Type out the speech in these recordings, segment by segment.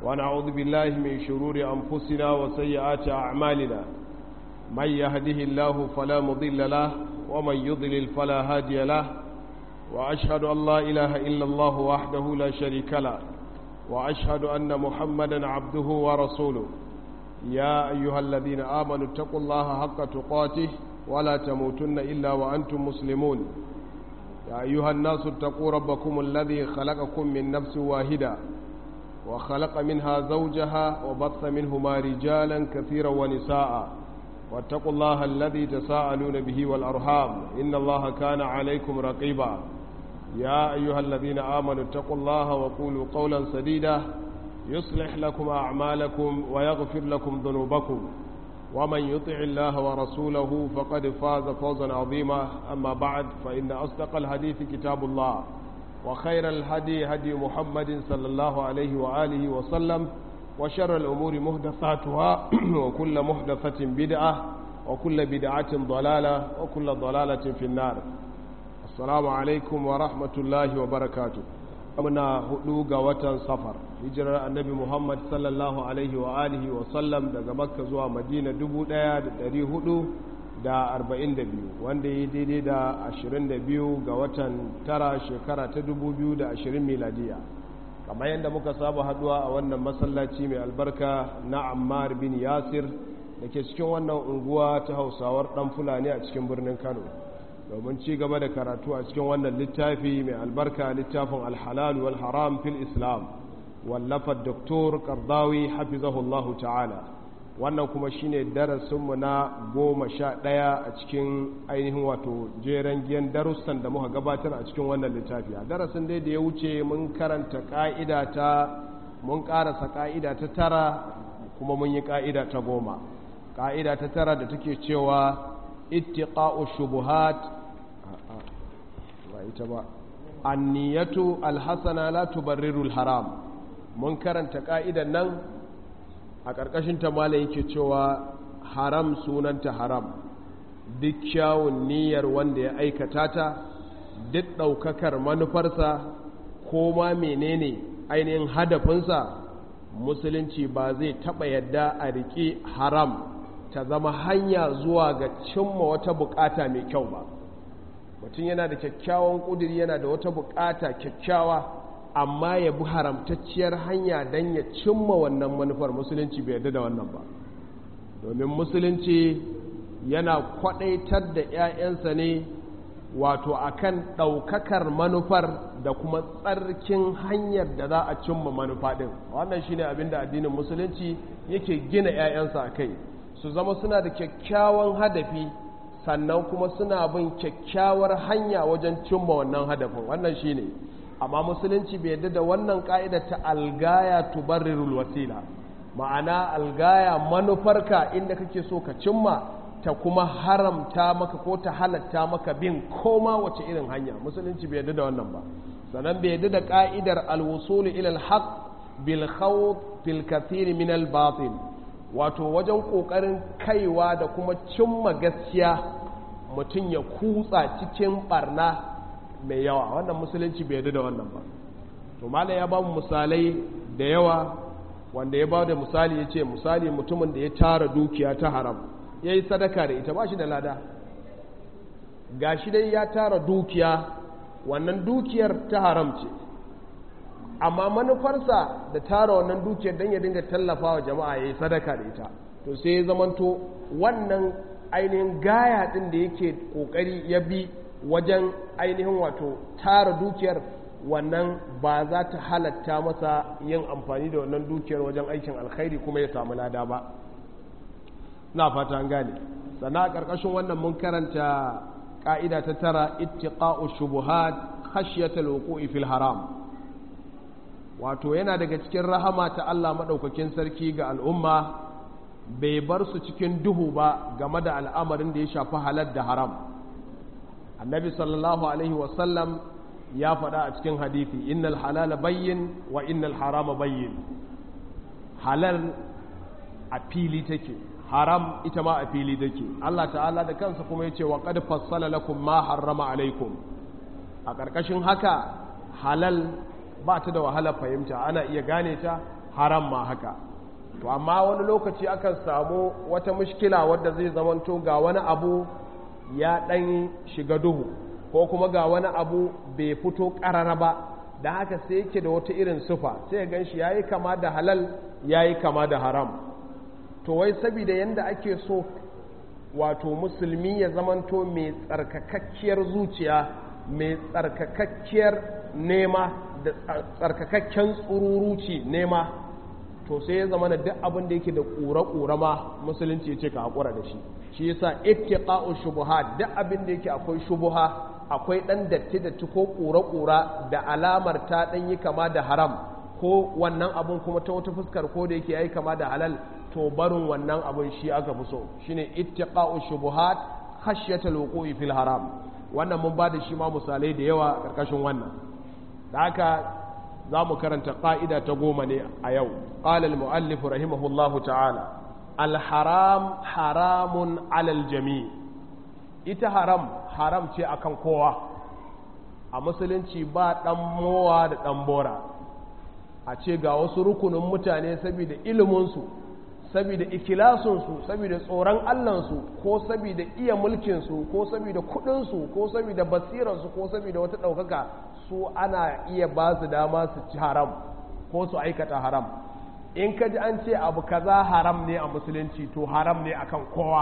ونعوذ بالله من شرور أنفسنا وسيئات أعمالنا من يهده الله فلا مضل له ومن يضلل فلا هادي له وأشهد أن لا إله إلا الله وحده لا شريك له وأشهد أن محمدا عبده ورسوله يا أيها الذين آمنوا اتقوا الله حق تقاته ولا تموتن إلا وأنتم مسلمون يا أيها الناس اتقوا ربكم الذي خلقكم من نفس واحدة وخلق منها زوجها وبث منهما رجالا كثيرا ونساء واتقوا الله الذي تساءلون به والأرحام إن الله كان عليكم رقيبا يا أيها الذين آمنوا اتقوا الله وقولوا قولا سديدا يصلح لكم أعمالكم ويغفر لكم ذنوبكم ومن يطع الله ورسوله فقد فاز فوزا عظيما أما بعد فإن أصدق الحديث كتاب الله وخير الهدي هدي محمد صلى الله عليه وآله وسلم وشر الأمور مهدثاتها وكل مهدثة بدعة وكل بدعة ضلالة وكل ضلالة في النار السلام عليكم ورحمة الله وبركاته muna hudu ga watan safar hijirar annabi muhammad sallallahu alaihi wa alihi wa sallam daga makka zuwa madina 1442 wanda ya daidai da 22 ga watan tara shekara ta 2020 miladiya kamar yadda muka saba haduwa a wannan masallaci mai albarka na ammar bin yasir da ke cikin wannan unguwa ta hausawar dan fulani a cikin birnin kano domin ci gaba da karatu a cikin wannan littafi mai albarka littafin alhalal wal haram fil islam wallafar doktor kardawi hafizahullahu ta'ala wannan kuma shine darasinmu na goma sha ɗaya a cikin ainihin wato jeren giyan darussan da muka gabatar a cikin wannan littafi a darasin dai da ya wuce mun karanta ƙa'ida ta mun ƙarasa ƙa'ida ta tara kuma mun yi ƙa'ida ta goma ƙa'ida ta tara da take cewa ittiqa'u shubuhat ba ita ba anniyatu alhasana la tubarriru alharam mun karanta ka'idan nan a ƙarƙashin ta malai yake cewa haram sunanta haram duk kyawun niyyar wanda ya aikata ta duk ɗaukakar manufarsa ko ma menene ainihin hadafinsa musulunci ba zai taɓa yadda a riƙe haram ta zama hanya zuwa ga cimma wata bukata mai kyau ba mutum yana da kyakkyawan ƙudiri yana da wata bukata kyakkyawa amma ya bi haramtacciyar hanya don ya cimma wannan manufar musulunci bai yarda da wannan ba domin musulunci yana kwadaitar da 'ya'yansa ne wato akan ɗaukakar manufar da kuma tsarkin hanyar da za a cimma manufa ɗin wannan shine abin da addinin musulunci yake gina 'ya'yansa a kai su zama suna da kyakkyawan hadafi sannan kuma suna bin kyakkyawar hanya wajen cimma wannan hadafin wannan shine amma musulunci bai yadda da wannan ka'ida ta algaya tubarrirul wasila ma'ana algaya manufarka inda kake so ka cimma ta kuma haramta maka ko ta halatta maka bin koma wace irin hanya musulunci bai yadda da wannan ba sannan bai yadda da ka'idar alwusulu ila alhaq bil khawf fil kathir min al batil wato wajen ƙoƙarin kaiwa da kuma cimma gaskiya mutum ya kutsa cikin barna mai yawa wannan musulunci bai yadda da wannan ba to mala ya ba mu misalai da yawa wanda ya ba da misali ya ce misali mutumin da ya tara dukiya ta haram ya yi sadaka da ita ba shi da lada ga shi dai ya tara dukiya wannan dukiyar ta haram ce amma manufarsa da tara wannan dukiyar don ya dinga tallafa wa jama'a ya yi sadaka da ita to sai ya zamanto wannan ainihin gaya ɗin da yake ƙoƙari ya bi wajen ainihin wato tara dukiyar wannan ba za ta halatta masa yin amfani da wannan dukiyar wajen aikin alkhairi kuma ya samu lada ba na fata an gane sannan a ƙarƙashin wannan mun karanta ƙa'ida ta tara ittiqa'u shubuhat khashyatal wuqu'i fil haram wato yana daga cikin rahama ta Allah maɗaukakin sarki ga al'umma bai bar su cikin duhu ba game da al'amarin da ya shafi halar da haram annabi sallallahu alaihi wasallam ya faɗa a cikin hadithi innal halala bayyin wa innal harama bayyin halal a fili take haram ita ma a fili take Allah ta'ala da kansa kuma ya ce wa qad fassala lakum ma harrama alaikum a ƙarƙashin haka halal ba ta da wahalar fahimta ana iya gane ta haram ma haka to amma wani lokaci akan samu wata mushkila wadda zai zamanto ga wani abu ya ɗan shiga duhu ko kuma ga wani abu bai fito ƙarara ba da haka sai yake da wata irin sufa sai gan shi ya yi kama da halal ya yi kama da haram to wai saboda yadda ake so wato musulmi ya zamanto mai tsarkakakkiyar zuciya mai tsarkakakkiyar nema da tsarkakakken tsururuci nema to sai ya zama da duk abin da yake da ƙura-ƙura ma musulunci ya ce ka haƙura da shi shi yasa ittiqa'u shubuhat duk abin da yake akwai shubuha akwai ɗan datti datti ko ƙura-ƙura da alamar ta ɗan yi kama da haram ko wannan abun kuma ta wata fuskar ko da yake yayi kama da halal to barin wannan abun shi aka fi so shine ittiqa'u shubuhat khashyatal wuqu'i fil haram wannan mun bada shi ma misalai da yawa karkashin wannan da haka za mu karanta ƙa'ida ta goma ne a yau ƙalal mu'allif rahimahullahu ta'ala alharam haramun alal jami ita haram haram ce akan kowa a musulunci ba ɗan mowa da ɗan bora a ce ga wasu rukunin mutane saboda iliminsu saboda ikilasunsu saboda tsoron allansu ko saboda iya mulkinsu ko saboda kudinsu ko saboda basirarsu ko saboda wata ɗaukaka su ana iya ba su dama su ci haram ko su aikata haram in ka ji an ce abu kaza haram ne a musulunci to haram ne akan kowa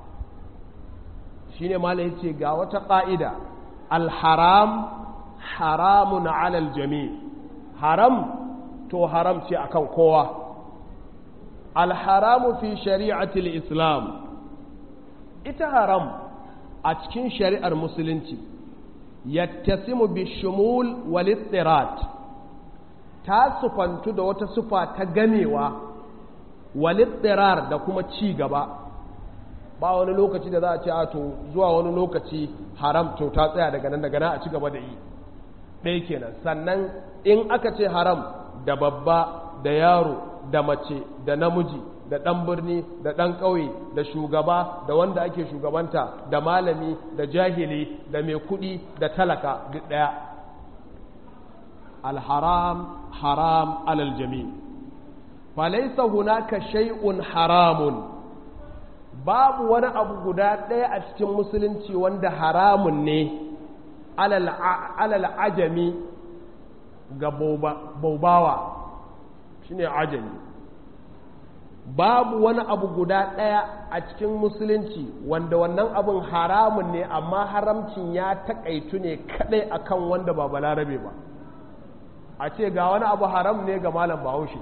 shine mala yace ga wata ƙa'ida alharam haramun alal jami haram to haram ce akan kowa alharamu fi shari'atul islam ita haram a cikin shari'ar musulunci yattasimu bishumul wal ittirat ta sufantu da wata sufa ta gamewa wal ittirar da kuma ci gaba ba wani lokaci da za a ce a to zuwa wani lokaci haram to ta tsaya daga nan daga nan a ci gaba da yi ɗaya kenan sannan in aka ce haram da babba da yaro da mace da namiji da ɗan birni da ɗan ƙauye da shugaba da wanda ake shugabanta da malami da jahili da mai kuɗi da talaka duk ɗaya alharam haram alal jami falaisa hunaka shay'un haramun babu wani abu guda ɗaya a cikin musulunci wanda haramun ne alal ajami ga baubawa shine ajami babu wani abu guda ɗaya a cikin musulunci wanda wannan abun haramun ne amma haramcin ya taƙaitu ne kaɗai akan wanda ba balarabe ba a ce ga wani abu haram ne ga malam bahaushe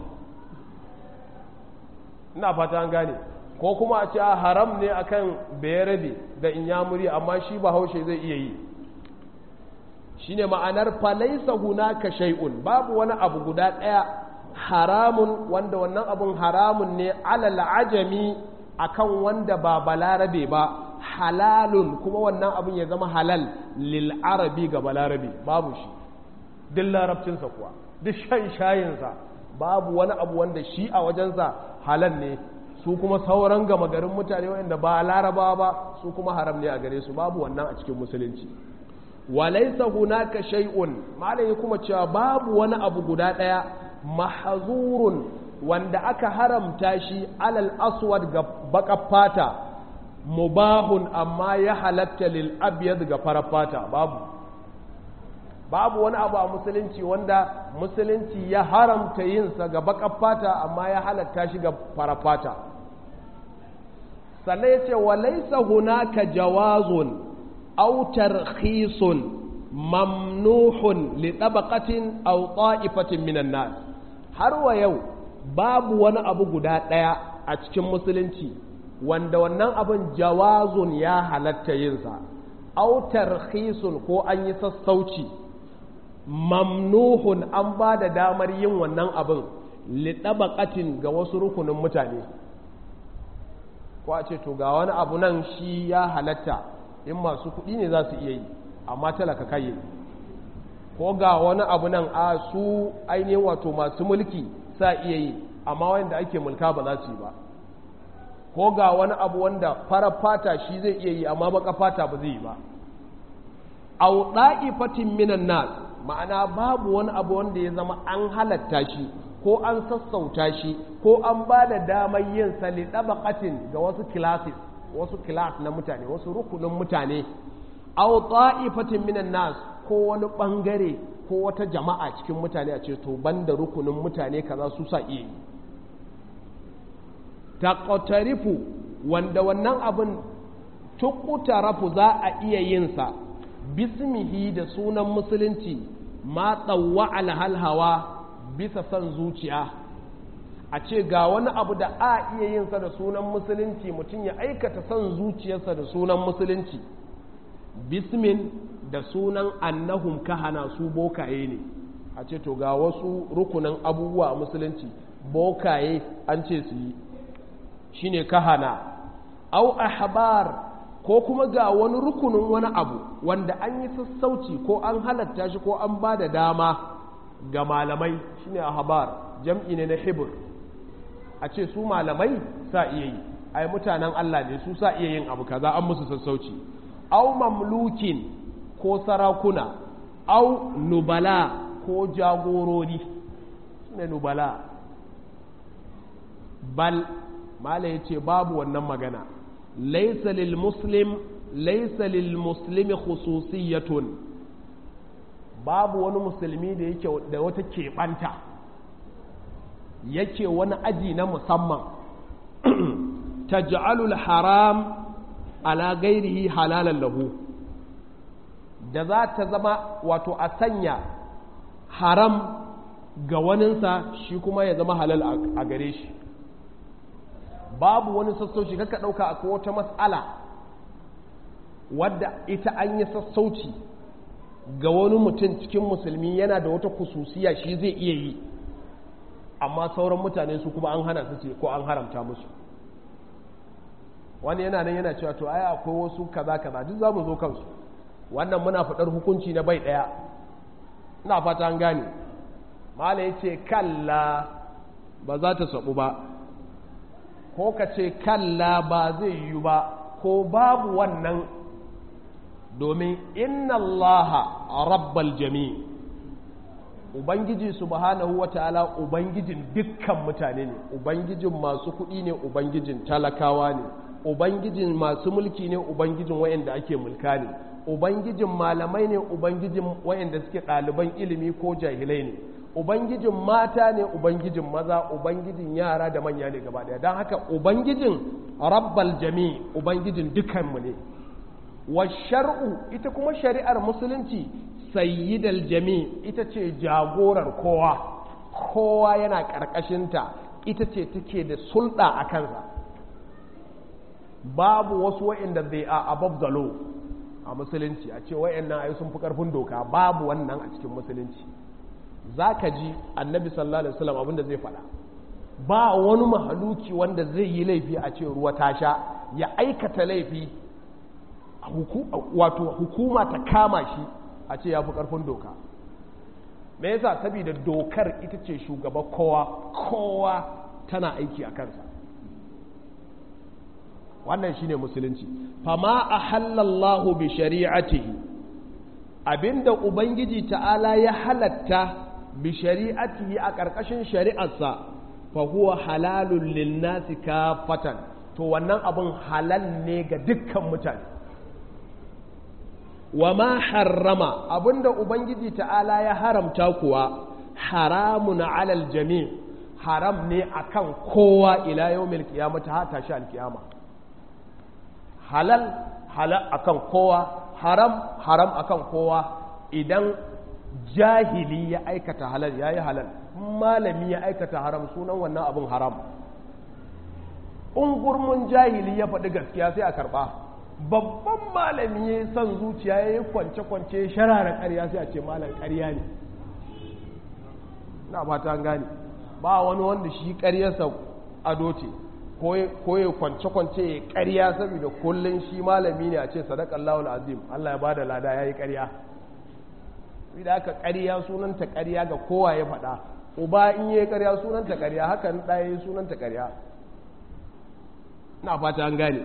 ina fata an gane ko kuma a ce haram ne akan bayarabe da inyamuri amma shi bahaushe zai iya yi shine ma'anar falaisa hunaka shay'un babu wani abu guda ɗaya haramun wanda wannan abun haramun ne alal ajami akan wanda ba balarabe ba halalun kuma wannan abun ya zama halal lil arabi ga balarabe babu shi duk larabcinsa kuwa duk shan shayinsa babu wani abu wanda shi a wajensa halal ne su kuma sauran gama garin mutane wanda ba larabawa ba su kuma haram ne a gare su babu wannan a cikin musulunci walaisa hunaka shay'un malai kuma cewa babu wani abu guda daya mahzurun wanda aka haramta shi alal aswad ga baƙar fata mubahun amma ya halatta lil abyad ga farar fata babu babu wani abu a musulunci wanda musulunci ya haramta yinsa ga baƙar fata amma ya halatta shi ga farar fata sannan ya ce walaisa hunaka jawazun aw tarkhisun mamnuhun li tabaqatin aw ta'ifatin minan nas har wa yau babu wani abu guda ɗaya a cikin musulunci wanda wannan abin jawazun ya halatta yinsa autar khisun ko an yi sassauci mamnuhun an ba da damar yin wannan abin liɗabaƙatin ga wasu rukunin mutane ko a ce to ga wani abu nan shi ya halatta in masu kuɗi ne za su iya yi amma talaka kai ko ga wani abu nan a su ainihin wato masu mulki sa iya yi amma wanda ake mulka ba za su yi ba ko ga wani abu wanda farar fata shi zai iya yi amma baka fata ba zai yi ba au da'ifatin minan nas ma'ana babu wani abu wanda ya zama an halatta shi ko an sassauta shi ko an ba da damar yin sa li dabaqatin ga wasu classes wasu class na mutane wasu rukunin mutane aw ta'ifatin minan nas ko wani bangare ko wata jama'a cikin mutane a ce to banda rukunin mutane kaza su sa iya yi taqtarifu wanda wannan abin tuqtarafu za a iya yin sa bismihi da sunan musulunci ma tsawwa alhalhawa bisa son zuciya a ce ga wani abu da a iya yin sa da sunan musulunci mutum ya aikata son zuciyarsa da sunan musulunci bismin da sunan annahum kahana su bokaye ne a ce to ga wasu rukunin abubuwa a musulunci bokaye an ce su yi shine kahana au ahbar ko kuma ga wani rukunin wani abu wanda an yi sassauci ko an halatta shi ko an ba da dama ga malamai shine ahbar jam'i ne na hibr a ce su malamai sa iya yi ai mutanen Allah ne su sa iya yin abu kaza an musu sassauci au mamlukin ko sarakuna au nubala ko jagorori ne nubala bal mala ya ce babu wannan magana laisa lil muslim laisa lil muslimi khususiyatun babu wani musulmi da yake da wata keɓanta yake wani aji na musamman taj'alul haram ala gairihi halalan lahu da za ta zama wato a sanya haram ga waninsa shi kuma ya zama halal a gare shi babu wani sassauci kaka ɗauka akwai wata matsala wadda ita an yi sassauci ga wani mutum cikin musulmi yana da wata kususiya shi zai iya yi amma sauran mutane su kuma an hana su ce ko an haramta musu wani yana nan yana cewa to ai akwai wasu kaza kaza duk za mu zo kansu wannan muna faɗar hukunci na bai ɗaya ina fata an gane mala ya ce kalla ba za ta saɓu ba ko ka ce kalla ba zai yi ba ko babu wannan domin inna allaha rabbal jami ubangiji subhanahu wata'ala ubangijin dukkan mutane ne ubangijin masu kuɗi ne ubangijin talakawa ne ubangijin masu mulki ne ubangijin wayanda ake mulka ne ubangijin malamai ne ubangijin wayanda suke ɗaliban ilimi ko jahilai ne ubangijin mata ne ubangijin maza ubangijin yara da manya ne gaba daya don haka ubangijin rabbal jami ubangijin dukanmu ne wa shar'u ita kuma shari'ar musulunci sayyidal jami ita ce jagorar kowa kowa yana ƙarƙashinta ita ce take da sulɗa a kansa babu wasu wa'inda they are above the law a musulunci a ce wa'annan ayi sun fi ƙarfin doka babu wannan a cikin musulunci za ka ji annabi sallallahu alaihi wasallam abinda zai faɗa ba wani mahaluki wanda zai yi laifi a ce ruwa ta sha ya aikata laifi wato hukuma ta kama shi a ce ya fi ƙarfin doka me yasa saboda dokar ita ce shugaba kowa kowa tana aiki a kansa wannan shine musulunci fama ahallallahu bi shari'atihi abinda ubangiji ta'ala ya halatta bi shari'atihi a ƙarƙashin shari'arsa fa huwa halalun linnasi kafatan to wannan abin halal ne ga dukkan mutane wa ma harrama abinda ubangiji ta'ala ya haramta kuwa haramun alal jami haram ne akan kowa ila yawmil qiyamati ha tashi alkiyama halal halal akan kowa haram haram akan kowa idan jahili ya aikata halal ya yi halal malami ya aikata haram sunan wannan abin haram ungurmun jahili ya faɗi gaskiya sai a karɓa babban malami ya yi son zuciya ya yi kwance-kwance sharara ƙarya sai a ce malam ƙarya ne na fata gane ba wani wanda shi ƙaryarsa ado ce ko ya kwance-kwance ya ƙarya saboda kullum shi malami ne a ce sadakallahu azim Allah ya bada lada ya yi ƙarya da aka ƙarya sunanta ƙarya ga kowa ya faɗa uba in yi ƙarya sunanta ƙarya hakan ɗaya sunanta ƙarya na fata an gane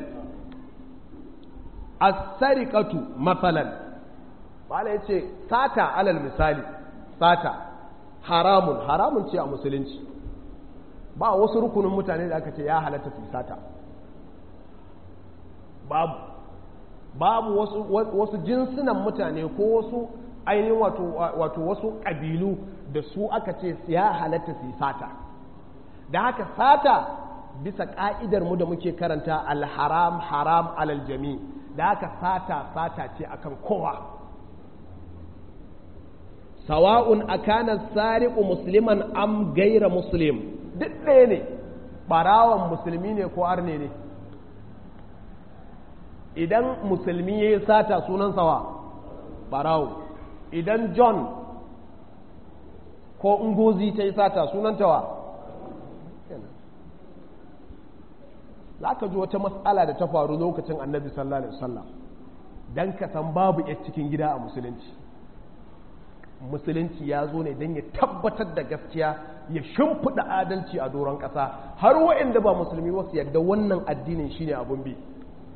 as-sariqatu matsalan bala yace sata alal misali sata haramun haramun ce a musulunci ba wasu rukunin mutane da aka ce ya halatta su sata babu babu wasu, wasu jinsunan mutane ko wasu ainihin wato, wato wasu ƙabilu da su aka ce ya halatta su sata da haka sata bisa ƙa'idar mu da muke karanta alharam haram alal jami da haka sata sata ce akan kowa sawa'un akana sariqu musliman am gaira muslim duk ɗaya ne ɓarawan musulmi ne ko arne ne idan musulmi ya yi sata sunan sawa ɓarawo idan john ko ngozi ta yi sata sunan tawa za ka ji wata matsala da ta faru lokacin annabi sallallahu alaihi wasallam don ka san babu ya cikin gida a musulunci musulunci ya zo ne don ya tabbatar da gaskiya ya shimfiɗa adalci a doron ƙasa har waɗanda ba musulmi wasu yadda wannan addinin shine abun bi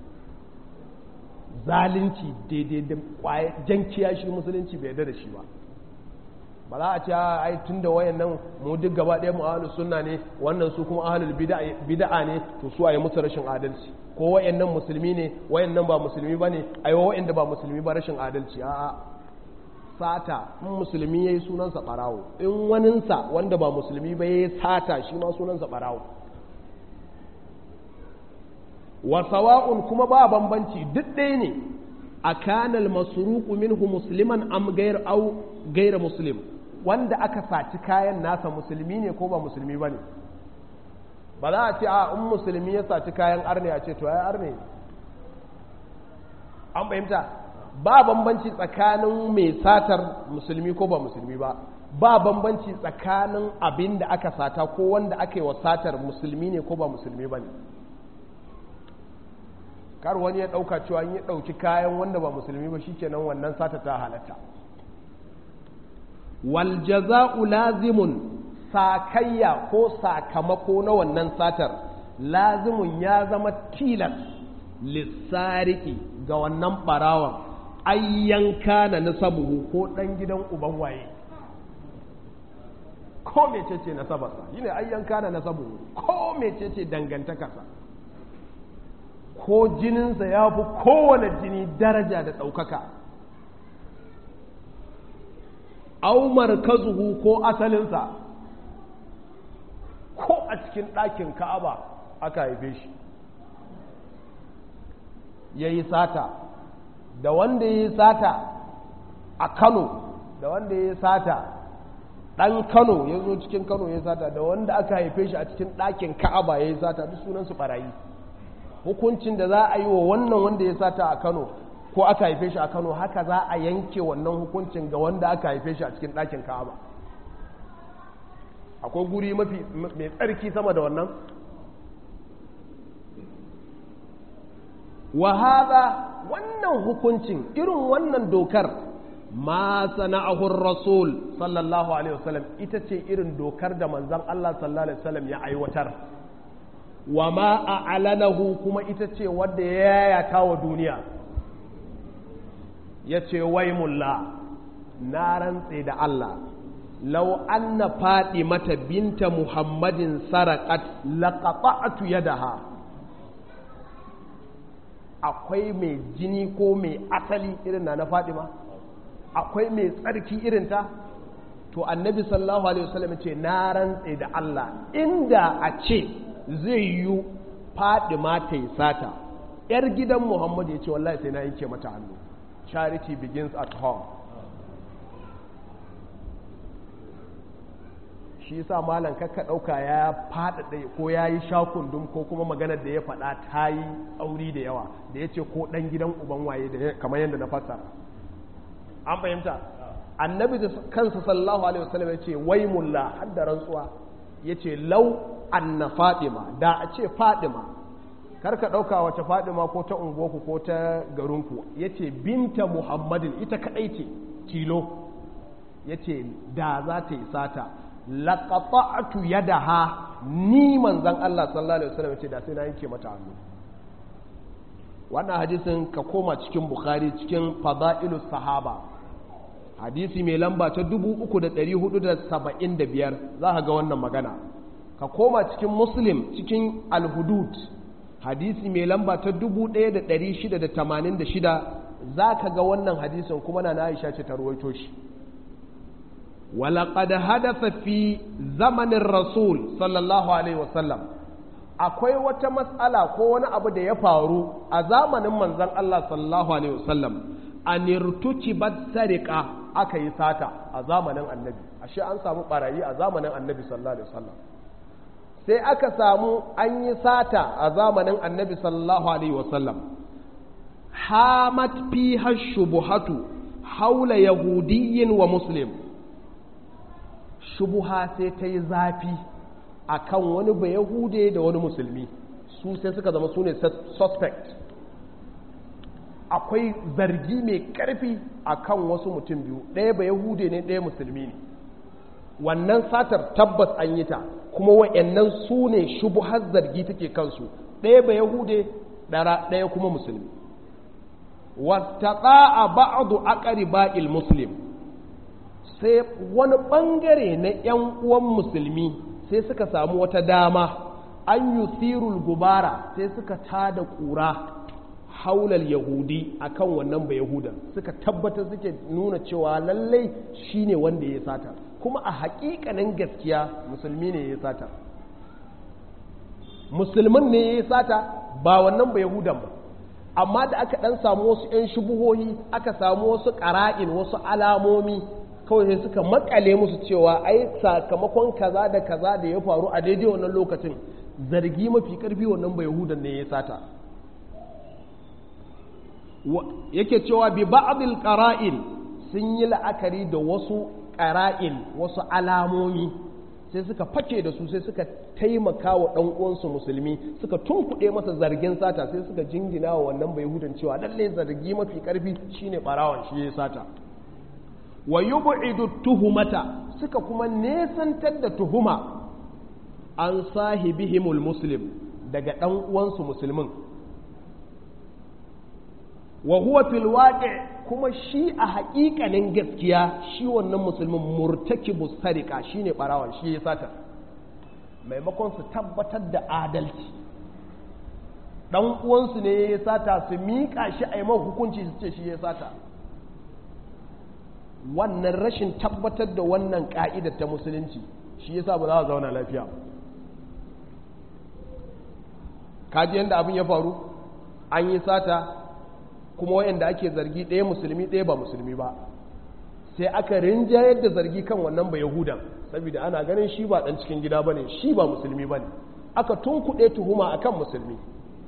zalunci daidai da jan kiyashi musulunci bai yarda da shi ba ba za a ce ai tun da wayan nan mu duk gaba ɗaya mu ahlus sunna ne wannan su kuma ahlul bid'a ne to su ayi musu rashin adalci ko wayan nan musulmi ne wayan nan ba musulmi bane ai wayan da ba musulmi ba rashin adalci a'a sata in musulmi yayi sunansa barawo in waninsa wanda ba musulmi ba yayi sata shi ma sunansa barawo wa sawa'un kuma ba bambanci duk ɗaya ne a kanal masruqu minhu musliman am gair au gaira muslim wanda aka saci kayan nasa musulmi ne ko ba musulmi ba ne ba za a ce a in musulmi ya saci kayan arne a ce to ya arne an fahimta ba bambanci tsakanin mai satar musulmi ko ba musulmi ba ba bambanci tsakanin abin da aka sata ko wanda aka yi wa satar musulmi ne ko ba musulmi ba ne kar wani ya ɗauka cewa ya ɗauki kayan wanda ba musulmi ba shikenan wannan sata ta halatta wal jaza'u lazimun sakayya ko sakamako na wannan satar lazimun ya zama tilas lissariki ga wannan barawan ayyanka na nasabuhu ko ɗan gidan uban waye ko mecece nasabarsa shine ayyanka na nasabuhu ko mecece dangantakarsa ko jininsa ya fi kowane jini daraja da ɗaukaka aumar kazuhu ko asalinsa ko a cikin ɗakin ka'aba aka haife shi ya yi sata da wanda ya yi sata a kano da wanda ya yi sata ɗan kano ya zo cikin kano ya yi sata da wanda aka haife shi a cikin ɗakin ka'aba ya yi sata duk sunansu ɓarayi hukuncin da za a yi wa wannan wanda ya sata a kano ko aka haife shi a kano haka za a yanke wannan hukuncin ga wanda aka haife shi a cikin ɗakin ka'aba akwai guri mafi mai tsarki sama da wannan wahaza wannan hukuncin irin wannan dokar ma sana'ahur rasul sallallahu alaihi wasallam ita ce irin dokar da manzon Allah sallallahu alaihi wasallam ya aiwatar wa ma a'lanahu kuma ita ce wadda ya yayata wa duniya ya ce wai mulla na rantse da Allah lau anna faɗi mata binta muhammadin sarakat laqata'tu yadaha akwai mai jini ko mai asali irin na na ma akwai mai tsarki irin ta to annabi sallallahu alaihi wasallam ce na rantse da Allah inda a ce zai yi fadima ta yi sata yar gidan muhammadu ya ce wallahi sai na yanke mata hannu charity begins at home shi sa malam kakka ɗauka ya faɗaɗa ko ya yi shakundum ko kuma maganar da ya faɗa ta yi tsauri da yawa da ya ce ko ɗan gidan uban waye da kamar yadda na fassara an fahimta annabi da kansa sallallahu alaihi wasallam ya ce wai mulla har da rantsuwa ya ce lau anna fadima da a ce fadima karka ɗauka wace fadima ko ta unguwarku ko ta garinku ya ce binta muhammadin ita kaɗai ce tilo ya ce da za ta yi sata laƙaƙa'atu yadaha ni manzan Allah sallallahu alaihi wasallam ya ce da sai na yanke mata hannu wannan hadisin ka koma cikin bukhari cikin fada'ilus sahaba hadisi mai lamba ta 3475 za ka ga wannan magana ka koma cikin muslim cikin alhudud hadisi mai lamba ta 1686 za ka ga wannan hadisin kuma na aisha ce ta ruwaito shi walaƙad hadatha fi zamanin rasul sallallahu alaihi wasallam akwai wata matsala ko wani abu da ya faru a zamanin manzan Allah sallallahu alaihi wasallam a nirtuci bat sarika aka yi sata a zamanin annabi ashe an samu barayi a zamanin annabi sallallahu alaihi wasallam sai aka samu an yi sata a zamanin annabi sallallahu alaihi wasallam hamat fiha shubuhatu haula yahudiyyin wa muslim shubuha sai ta yi zafi a kan wani ba yahude da wani musulmi su sai suka zama su ne suspect akwai zargi mai karfi a kan wasu mutum biyu ɗaya ba yahude ne ɗaya musulmi ne wannan satar tabbas an yi ta kuma wa'annan su ne shubuhar zargi take kansu ɗaya ba yahude ɗaya kuma musulmi wattaƙa a ba'adu aƙari ba'il muslim sai wani ɓangare na ‘yan uwan musulmi sai suka samu wata dama an yi sirul gubara sai suka tada ƙura haular yahudi akan wannan ba yahudan suka tabbatar suke nuna cewa lallai shine wanda ya sata kuma a haƙiƙanin gaskiya musulmi ne ya sata musulmin ne ya sata ba wannan ba yahudan ba amma da aka ɗan samu wasu 'yan shubuhohi aka samu wasu ƙara'in wasu alamomi kawai sai suka makale musu cewa ai sakamakon kaza da kaza da ya faru a daidai wannan lokacin zargi mafi karfi wannan bai yahudan ne ya sata yake cewa bi ba'dil qara'in sun yi la'akari da wasu qara'in wasu alamomi sai suka fake da su sai suka taimaka wa ɗan uwansu musulmi suka tunkuɗe masa zargin sata sai suka jingina wa wannan bai yahudan cewa lalle zargi mafi karfi shine barawan shi ya sata wa yub'idu tuhumata suka kuma nesantar da tuhuma an sahibihimul muslim daga dan uwansu musulmin wa huwa fil waqi' kuma shi a haƙiƙanin gaskiya shi wannan musulmin murtakibu sarika shine barawan shi ya sata maimakon su tabbatar da adalci dan uwansu ne ya sata su miƙa shi a yi hukunci su ce shi ya sata wannan rashin tabbatar da wannan ka'idar ta musulunci shi yasa ba za a zauna lafiya kaji yadda abin ya faru an yi sata kuma wayanda ake zargi ɗaya musulmi ɗaya ba musulmi ba sai aka rinjayar da zargi kan wannan ba yahudan saboda ana ganin shi ba ɗan cikin gida ba ne shi ba musulmi ba ne aka tunkuɗe tuhuma akan musulmi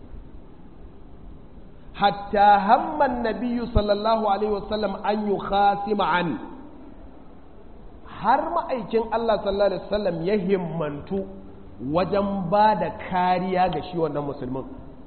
hatta hamman nabiyu sallallahu alaihi wasallam an yi khasima an har ma'aikin Allah sallallahu alaihi wasallam ya himmantu wajen ba da kariya ga shi wannan musulmin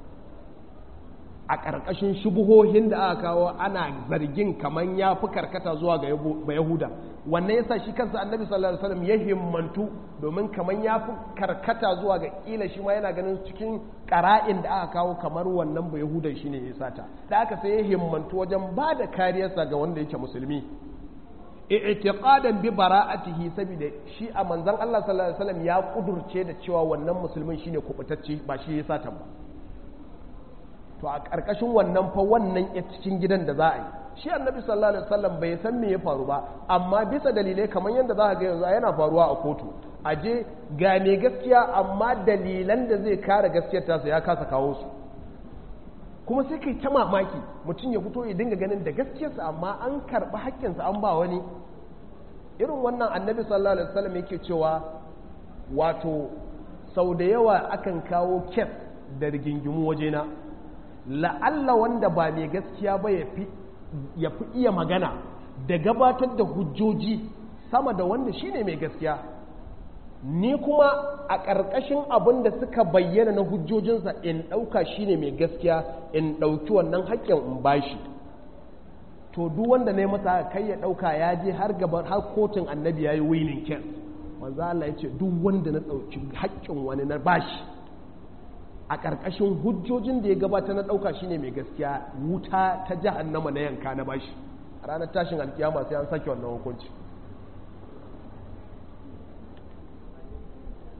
a ƙarƙashin shubuhohin da aka kawo ana zargin kamar ya fi karkata zuwa ga yahuda wannan yasa shi kansa annabi sallallahu alaihi wasallam ya himmantu domin kamar ya fi karkata zuwa ga kila shi ma yana ganin cikin ƙara'in da aka kawo kamar wannan ba yahudan shine ya sata da aka sai ya himmantu wajen ba da kariyarsa ga wanda yake musulmi i'tiqadan bi bara'atihi saboda shi a manzon Allah sallallahu alaihi wasallam ya kudurce da cewa wannan musulmin shine kubutacce ba shi ya sata ba to a ƙarƙashin wannan fa wannan ya cikin gidan da za a yi shi annabi sallallahu alaihi wasallam bai san me ya faru ba amma bisa dalilai kamar yadda za a ga yanzu yana faruwa a kotu a je ga me gaskiya amma dalilan da zai kare gaskiyar tasa ya kasa kawo su kuma sai kai ta mamaki mutum ya fito ya dinga ganin da gaskiyarsa amma an karɓi haƙƙinsa an ba wani irin wannan annabi sallallahu alaihi wasallam yake cewa wato sau da yawa akan kawo kes da rigingimu wajena la'alla wanda ba mai gaskiya ba ya fi iya magana da gabatar da hujjoji sama da wanda shine mai gaskiya ni kuma a ƙarƙashin abin da suka bayyana na hujjojinsa in ɗauka shine mai gaskiya in ɗauki wannan haƙƙin in bashi to duk wanda ne masa kai ya ɗauka ya je har gaban har kotun annabi ya yi winning case manzo Allah ya ce duk wanda na ɗauki haƙƙin wani na bashi a ƙarƙashin hujjojin da ya gabata na ɗauka shine mai gaskiya wuta ta jahannama na yanka na bashi a ranar tashin alkiyama sai an sake wannan hukunci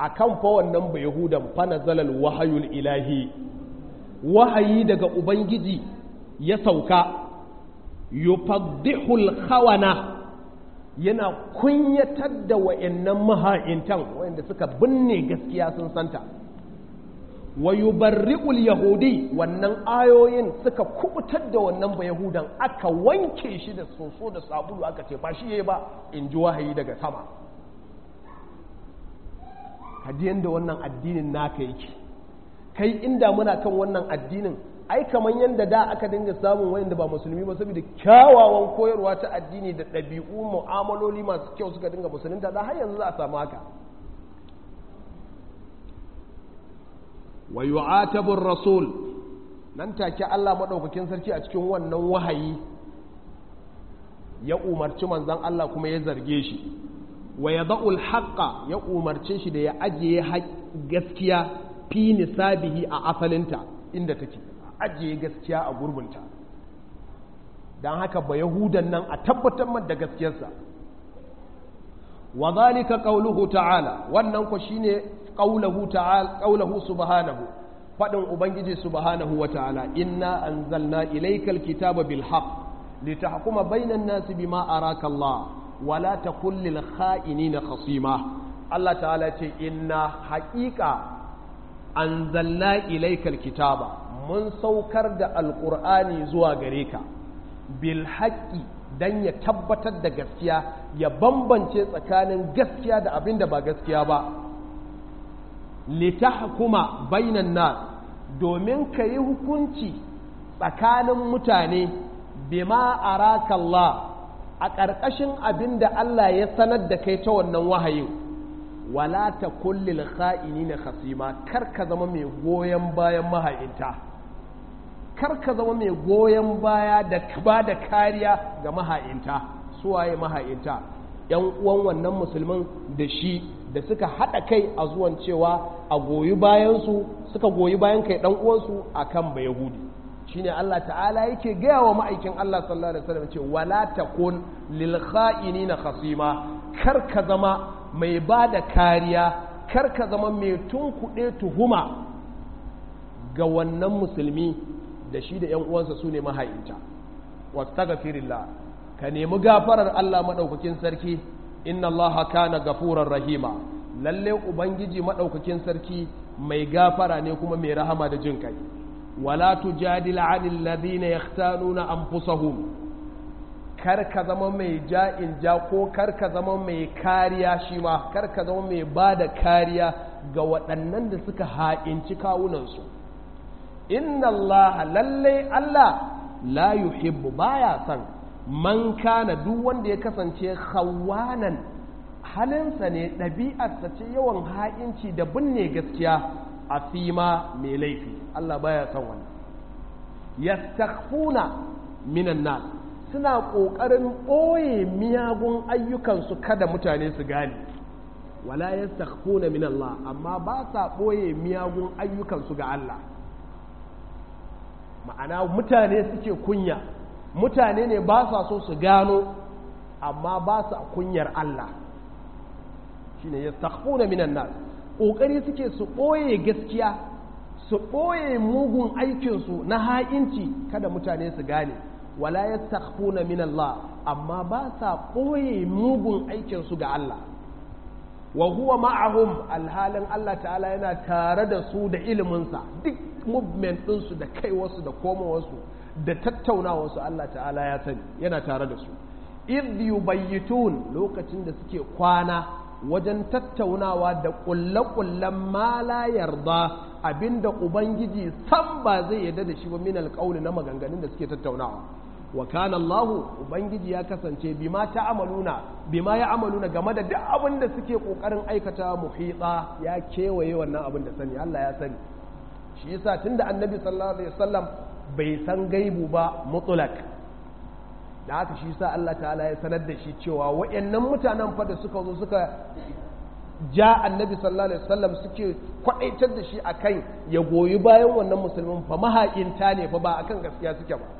akan fa wannan ba yahudan fa nazalal wahayul ilahi wahayi daga ubangiji ya sauka yufaddihul khawana yana kunyatar da wa'annan maha'intan wa'anda suka binne gaskiya sun santa wa yubarri'ul yahudi wannan ayoyin suka kubutar da wannan ba yahudan aka wanke shi da soso da sabulu aka ce ba shi yayi ba in ji wahayi daga sama hadiyan da wannan addinin naka yake kai inda muna kan wannan addinin ai kamar yadda da aka dinga samun wayanda ba musulmi ba saboda kyawawan koyarwa ta addini da ɗabi'u mu'amaloli masu kyau suka dinga musulunta da har yanzu za a samu haka wa yu'atabu rasul nan take Allah madaukakin sarki a cikin wannan wahayi ya umarci manzon Allah kuma ya zarge shi wa yada'ul haqqa ya umarce shi da ya ajiye gaskiya fi nisabihi a asalinta inda take ajiye gaskiya a gurbinta don haka ba yahudan nan a tabbatar da gaskiyarsa wa zalika qauluhu ta'ala wannan ko shine qauluhu ta'ala qauluhu subhanahu fadin ubangiji subhanahu wa ta'ala inna anzalna ilaykal kitaba bil haqq litahkuma bainan nasi bima araka Allah wa la takul lil kha'inina khasima Allah ta'ala ce inna haqiqa anzalna ilaykal kitaba mun saukar da alqur'ani zuwa gare ka bil haqqi dan ya tabbatar da gaskiya ya bambance tsakanin gaskiya da abin da ba gaskiya ba litahkuma bainan nas domin ka yi hukunci tsakanin mutane bima araka Allah a ƙarƙashin abin da Allah ya sanar da kai ta wannan wahayin wala ta kullil kha'inina khasima kar ka zama mai goyon bayan maha'inta kar ka zama mai goyon baya da ba da kariya ga maha'inta suwaye maha'inta yan uwan wannan musulmin da shi da suka haɗa kai a zuwan cewa a goyi bayansu suka goyi bayan kai ɗan uwansu a kan ba yahudi shine Allah ta'ala yake gaya wa ma'aikin Allah sallallahu alaihi wasallam ce wala takun lil kha'inina khasima kar ka zama mai ba da kariya kar ka zama mai tunkuɗe tuhuma ga wannan musulmi da shi da ‘yan uwansa su ne mahayinta wastaghfirillah ka nemi gafarar Allah maɗaukakin sarki inna Allah kana gafurar rahima lalle ubangiji maɗaukakin sarki mai gafara ne kuma mai rahama da jin kai wala tujadil anil ladina yahtanuna anfusahum kar ka zama mai ja'in ja ko kar ka zama mai kariya shi ma kar ka zama mai ba da kariya ga waɗannan da suka ha'inci kawunansu inna Allah lallai Allah la yuhibbu baya son man kana duk wanda ya kasance khawanan halinsa ne ɗabi'arsa ce yawan ha'inci da binne gaskiya a fima mai laifi Allah baya son wannan yastakhfuna minan nas suna ƙoƙarin ɓoye miyagun ayyukansu kada mutane su gane wala yastakhfuna min Allah amma ba sa ɓoye miyagun ayyukansu ga Allah ma'ana mutane suke kunya mutane ne ba sa so su gano amma ba sa kunyar Allah shine yastakhfuna minan nas ƙoƙari suke su ɓoye gaskiya su ɓoye mugun aikinsu na ha'inci kada mutane su gane wala yastakhfuna min Allah amma ba sa ɓoye mugun aikinsu ga Allah wa huwa ma'ahum alhalin Allah ta'ala yana tare da su da iliminsa duk movement ɗinsu da kaiwarsu da komowarsu da tattaunawarsu Allah ta'ala ya sani yana tare da su idh yubayyitun lokacin da suke kwana wajen tattaunawa da ƙulle-ƙullen ma la yarda abinda ubangiji san ba zai yarda da shi ba min alƙawli na maganganun da suke tattaunawa wa kana Allah ubangiji ya kasance bima ta'amaluna bima ya amaluna game da duk abin da suke kokarin aikata muhita ya kewaye wannan abin da sani Allah ya sani shi yasa tunda annabi sallallahu alaihi wasallam bai san gaibu ba mutlak da haka shi yasa Allah ta'ala ya sanar da shi cewa wayannan mutanen fa da suka zo suka ja annabi sallallahu alaihi wasallam suke kwadaitar da shi akan ya goyi bayan wannan musulmin fa mahaƙinta ne fa ba akan gaskiya suke ba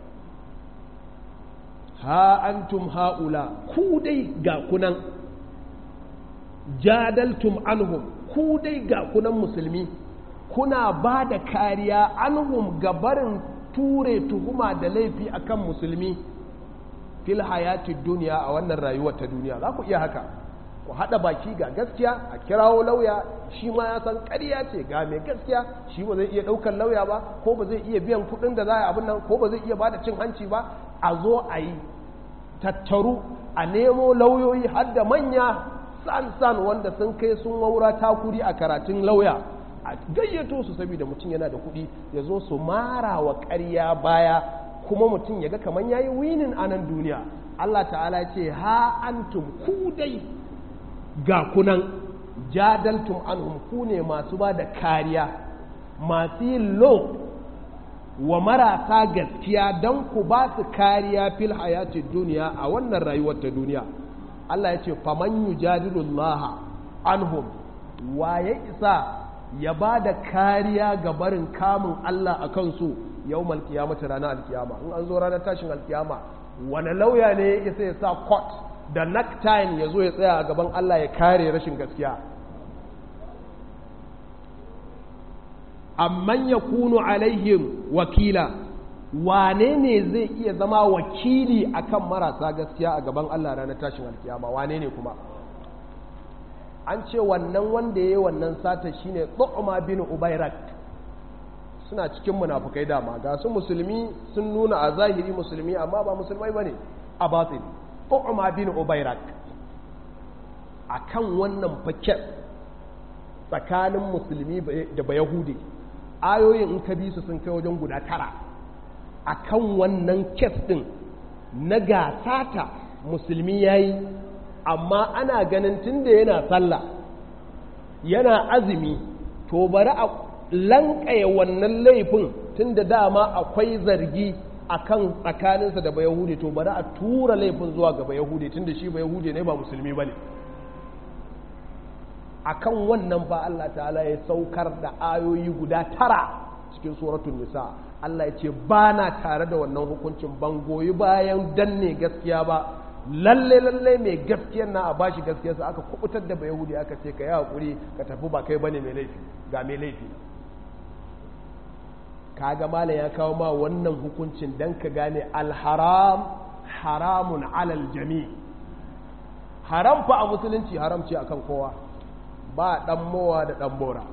ha antum haula ku dai ga kunan jadaltum anhum ku dai ga kunan musulmi kuna ba da kariya anhum gabarin ture tuhuma da laifi akan musulmi fil hayati duniya a wannan rayuwar ta duniya za ku iya haka ku haɗa baki ga gaskiya a kirawo lauya shi ma ya san ƙarya ce ga mai gaskiya shi ba zai iya ɗaukar lauya ba ko ba zai iya biyan kuɗin da za a abin nan ko ba zai iya bada cin hanci ba a zo a yi tattaru a nemo lauyoyi har da manya san-san wanda sun kai sun waura takuri a karatun lauya a gayyato su saboda mutum yana da kuɗi ya zo su mara wa ƙarya baya kuma mutum ya ga kamar ya yi winin a nan duniya Allah ta'ala ce ha antum ku dai ga kunan jadaltum anhum ku ne masu ba da kariya masu yin lo wa marasa gaskiya don ku ba su kariya fil hayati duniya a wannan rayuwar ta duniya Allah ya ce faman yujadilullaha anhum wa ya isa ya ba da kariya ga barin kamun Allah a kansu yau malkiyamata ranar alkiyama in an zo ranar tashin alkiyama wani lauya ne ya isa ya sa court da necktie ya zo ya tsaya a gaban Allah ya kare rashin gaskiya amman ya kunu alaihim wakila wane ne zai iya zama wakili akan marasa gaskiya a gaban Allah ranar tashin alkiyama wane ne kuma an ce wannan wanda ya yi wannan sata shine tsu'uma bin ubairak suna cikin munafukai dama ga su musulmi sun nuna a zahiri musulmi amma ba musulmai bane a batin tsu'uma bin ubairak akan wannan faket tsakanin musulmi da bayahudi ayoyin in ka bi su sun kai wajen guda tara akan wannan kes din na gasata musulmi yayi amma ana ganin tunda yana sallah yana azumi to bari a lankaye wannan laifin tunda dama akwai zargi akan tsakaninsa da bayahudi to bari a tura laifin zuwa ga bayahudi tunda shi bayahudi ne ba musulmi bane akan wannan fa Allah ta'ala ya saukar da ayoyi guda tara cikin suratul nisa Allah ya ce ba na tare da wannan hukuncin ban goyi bayan danne gaskiya ba lalle lalle mai gaskiyar na a bashi gaskiyarsa aka kubutar da bayahudi aka ce ka yi hakuri ka tafi ba kai bane mai laifi ga mai laifi kaga malam ya kawo ma wannan hukuncin dan ka gane alharam haramun alal jami haram fa a musulunci haram ce akan kowa ba dan mowa da dan bora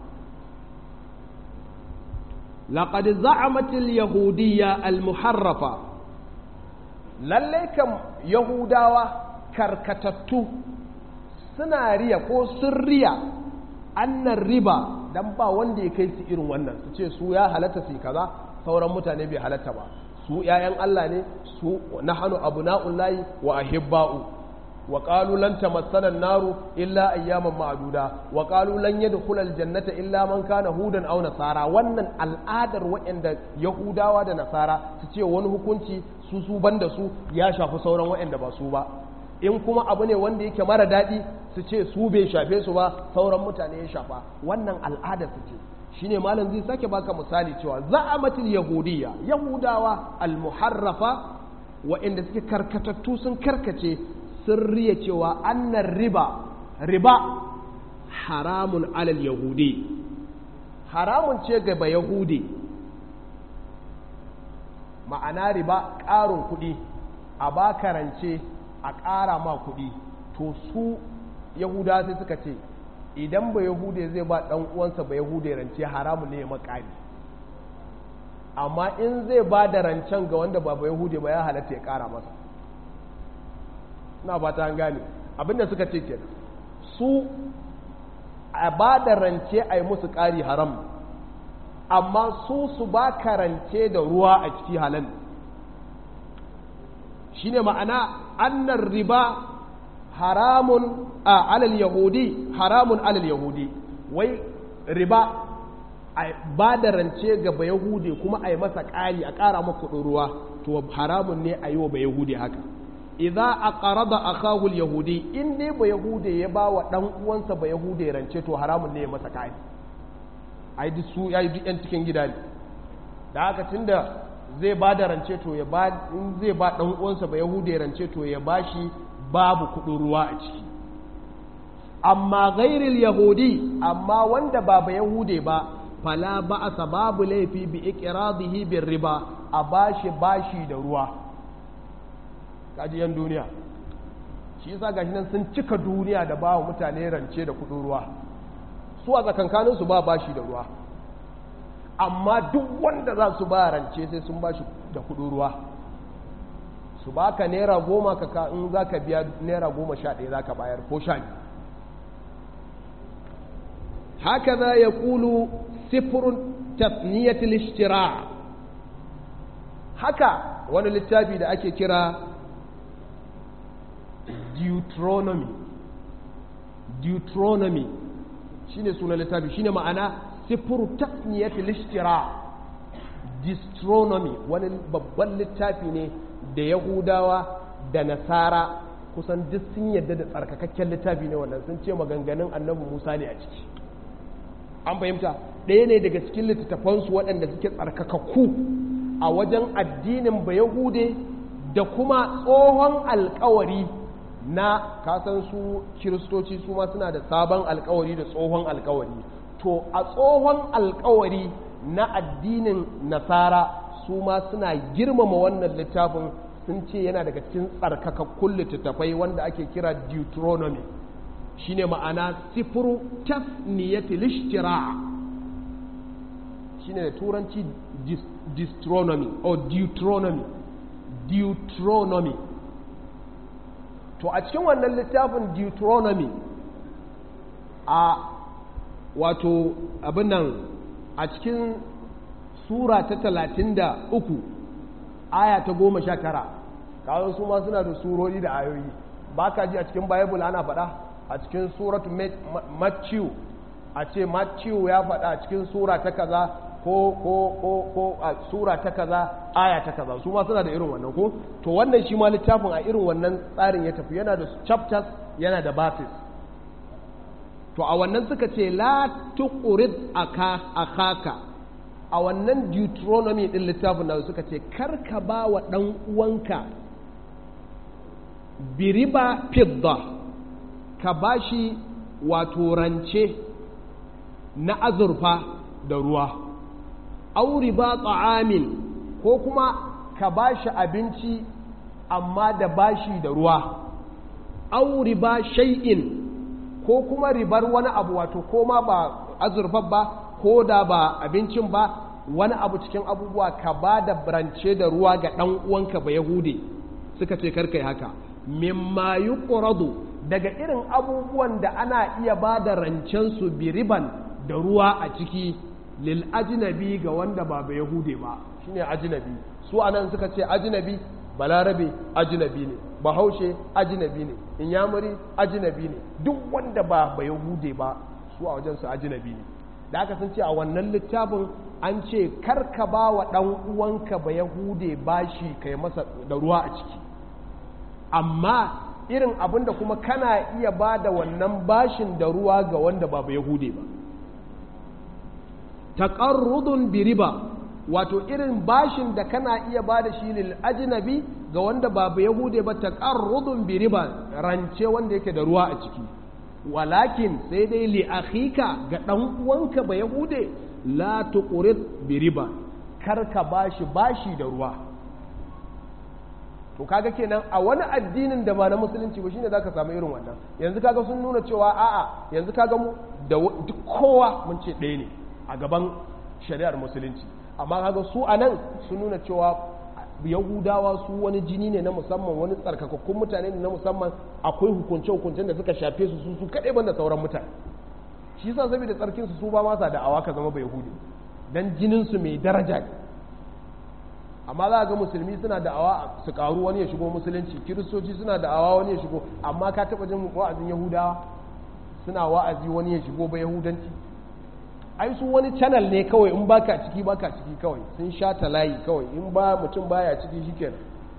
laqad za'amat al-yahudiyya al-muharrafa lalle kam yahudawa karkatattu suna riya ko sun riya annan riba dan ba wanda ya kai su irin wannan su ce su ya halatta su kaza sauran mutane bai halatta ba su ‘ya'yan Allah ne su na hannu abu na'ullahi wa ahibba'u wa ƙalu lan tamassanan naru illa ayyaman ma'aduda wa ƙalu lan yadkhula aljannata illa man kana hudan aw nasara wannan al'adar waɗanda yahudawa da nasara su ce wani hukunci su su banda su ya shafi sauran waɗanda ba su ba in kuma abu ne wanda yake mara daɗi su ce su bai shafe su ba sauran mutane ya shafa wannan al'adar su ce shine malam zai sake baka misali cewa za'amatul yahudiyya yahudawa al-muharrafa waɗanda suke karkatattu sun karkace sun riya cewa annan riba riba haramun alal yahudi haramun ce ga ba yahudi ma'ana riba ƙarin kuɗi a ba karance a ƙara ma kuɗi to su yahuda sai suka ce idan ba yahude zai ba ɗan uwansa ba yahude rance haramun ne ya makari amma in zai ba da rancen ga wanda ba ba yahude ba ya halatta ya ƙara masa na ba ta gane abinda suka ce ke su a ba da rance a yi musu ƙari haram amma su su ba ka rance da ruwa a ciki halal shi ne ma'ana annan riba haramun a alal yahudi haramun alal yahudi wai riba a ba da rance ga ba yahudi kuma a yi masa ƙari a ƙara maka ruwa to haramun ne a yi wa ba yahudi haka idza aqrada akahu al-yahudi in dai ba yahude ya ba wa dan uwansa ba yahude rance to haramun ne ya masa kai ai duk su ai duk yan cikin gida ne da haka tunda zai ba da rance to ya ba in zai ba dan uwansa ba yahude rance to ya bashi babu kudin ruwa a ciki amma ghairil yahudi amma wanda ba ba yahude ba fala ba'asa babu laifi bi iqradihi bir riba a bashi bashi da ruwa kaji yan duniya shi yasa gashi nan sun cika duniya da bawa mutane rance da kudin ruwa su a tsakankanin su ba bashi da ruwa amma duk wanda za su ba rance sai sun bashi da kudin ruwa su baka naira goma ka in za ka biya naira goma sha ɗaya za ka bayar ko sha biyu haka za ya kulu sifirin tasniyatul ishtira haka wani littafi da ake kira deuteronomy deuteronomy shine sunan littafi shine ma'ana sifir tasniyatul ishtira Distronomy wani babban littafi ne da Yahudawa da Nasara kusan duk sun yadda da tsarkakakken littafi ne wannan sun ce maganganun annabi Musa ne a ciki an fahimta ɗaya ne daga cikin littattafansu waɗanda suke tsarkakakku a wajen addinin Bayahude da kuma tsohon alkawari na kasan su kiristoci su ma suna da sabon alkawari da tsohon alkawari to a tsohon alkawari na addinin nasara su ma suna girmama wannan littafin sun ce yana daga cikin tsarkakakkun littattafai wanda ake kira deuteronomy shine ma'ana sifiru tasniyatil ishtira shine da turanci deuteronomy or deuteronomy deuteronomy to a cikin wannan littafin deuteronomy a wato abin nan a cikin sura ta talatin da uku aya ta goma sha tara kawai su ma suna da surori da ayoyi ba ka ji a cikin bible ana faɗa a cikin suratu matthew a ce matthew ya faɗa a cikin sura ta kaza ko ko ko ko a sura ta kaza aya ta kaza su ma suna da irin wannan ko to wannan shi ma littafin a irin wannan tsarin ya tafi yana da chapters yana da verses to a wannan suka ce la tuqrid akaka a wannan deuteronomy din littafin nan suka ce karka ba wa dan uwanka biriba fidda ka bashi wato rance na azurfa da ruwa auri ba ta'amin ko kuma ka bashi abinci amma da bashi da ruwa auri ba shay'in ko kuma ribar wani abu wato ko ma ba azurfar ba ko da ba abincin ba wani abu cikin abubuwa ka ba da rance da ruwa ga ɗan uwanka ba yahude suka ce karkai haka mimma yuqradu daga irin abubuwan da ana iya ba da rancen su bi riban da ruwa a ciki lil ajnabi ga wanda ba ba yahude ba shine ajnabi su anan suka ce ajnabi balarabe ajnabi ne bahaushe ajnabi ne inyamuri ajnabi ne duk wanda ba ba yahude ba su a wajen su ajnabi ne da aka sun ce a wannan littafin an ce karka ba wa ɗan uwanka ba yahude bashi kai masa da ruwa a ciki amma irin abin da kuma kana iya ba da wannan bashin da ruwa ga wanda ba ba yahude ba taƙarrudun biriba wato irin bashin da kana iya ba da shi lil ajnabi ga wanda ba ba yahude ba taƙarrudun biriba rance wanda yake da ruwa a ciki walakin sai dai li akhika ga ɗan uwanka ba yahude la tuqrid biriba kar ka bashi bashi da ruwa to kaga kenan a wani addinin da ba na musulunci ba shine zaka samu irin wannan yanzu kaga sun nuna cewa a'a yanzu kaga mu da duk kowa mun ce ɗaya ne a gaban shari'ar musulunci amma kaga su anan sun nuna cewa yahudawa su wani jini ne na musamman wani tsarkakakkun mutane ne na musamman akwai hukunce hukuncen da suka shafe su su su kaɗai banda sauran mutane shi yasa saboda tsarkin su su ba masa da awa ka zama bai yahudi dan jinin su mai daraja ne amma za ga musulmi suna da awa su karu wani ya shigo musulunci kiristoci suna da awa wani ya shigo amma ka taba jin wa'azin yahudawa suna wa'azi wani ya shigo ba yahudanci ai su wani channel ne kawai in baka ciki baka ciki kawai sun sha ta layi kawai in ba mutum baya ciki shikenan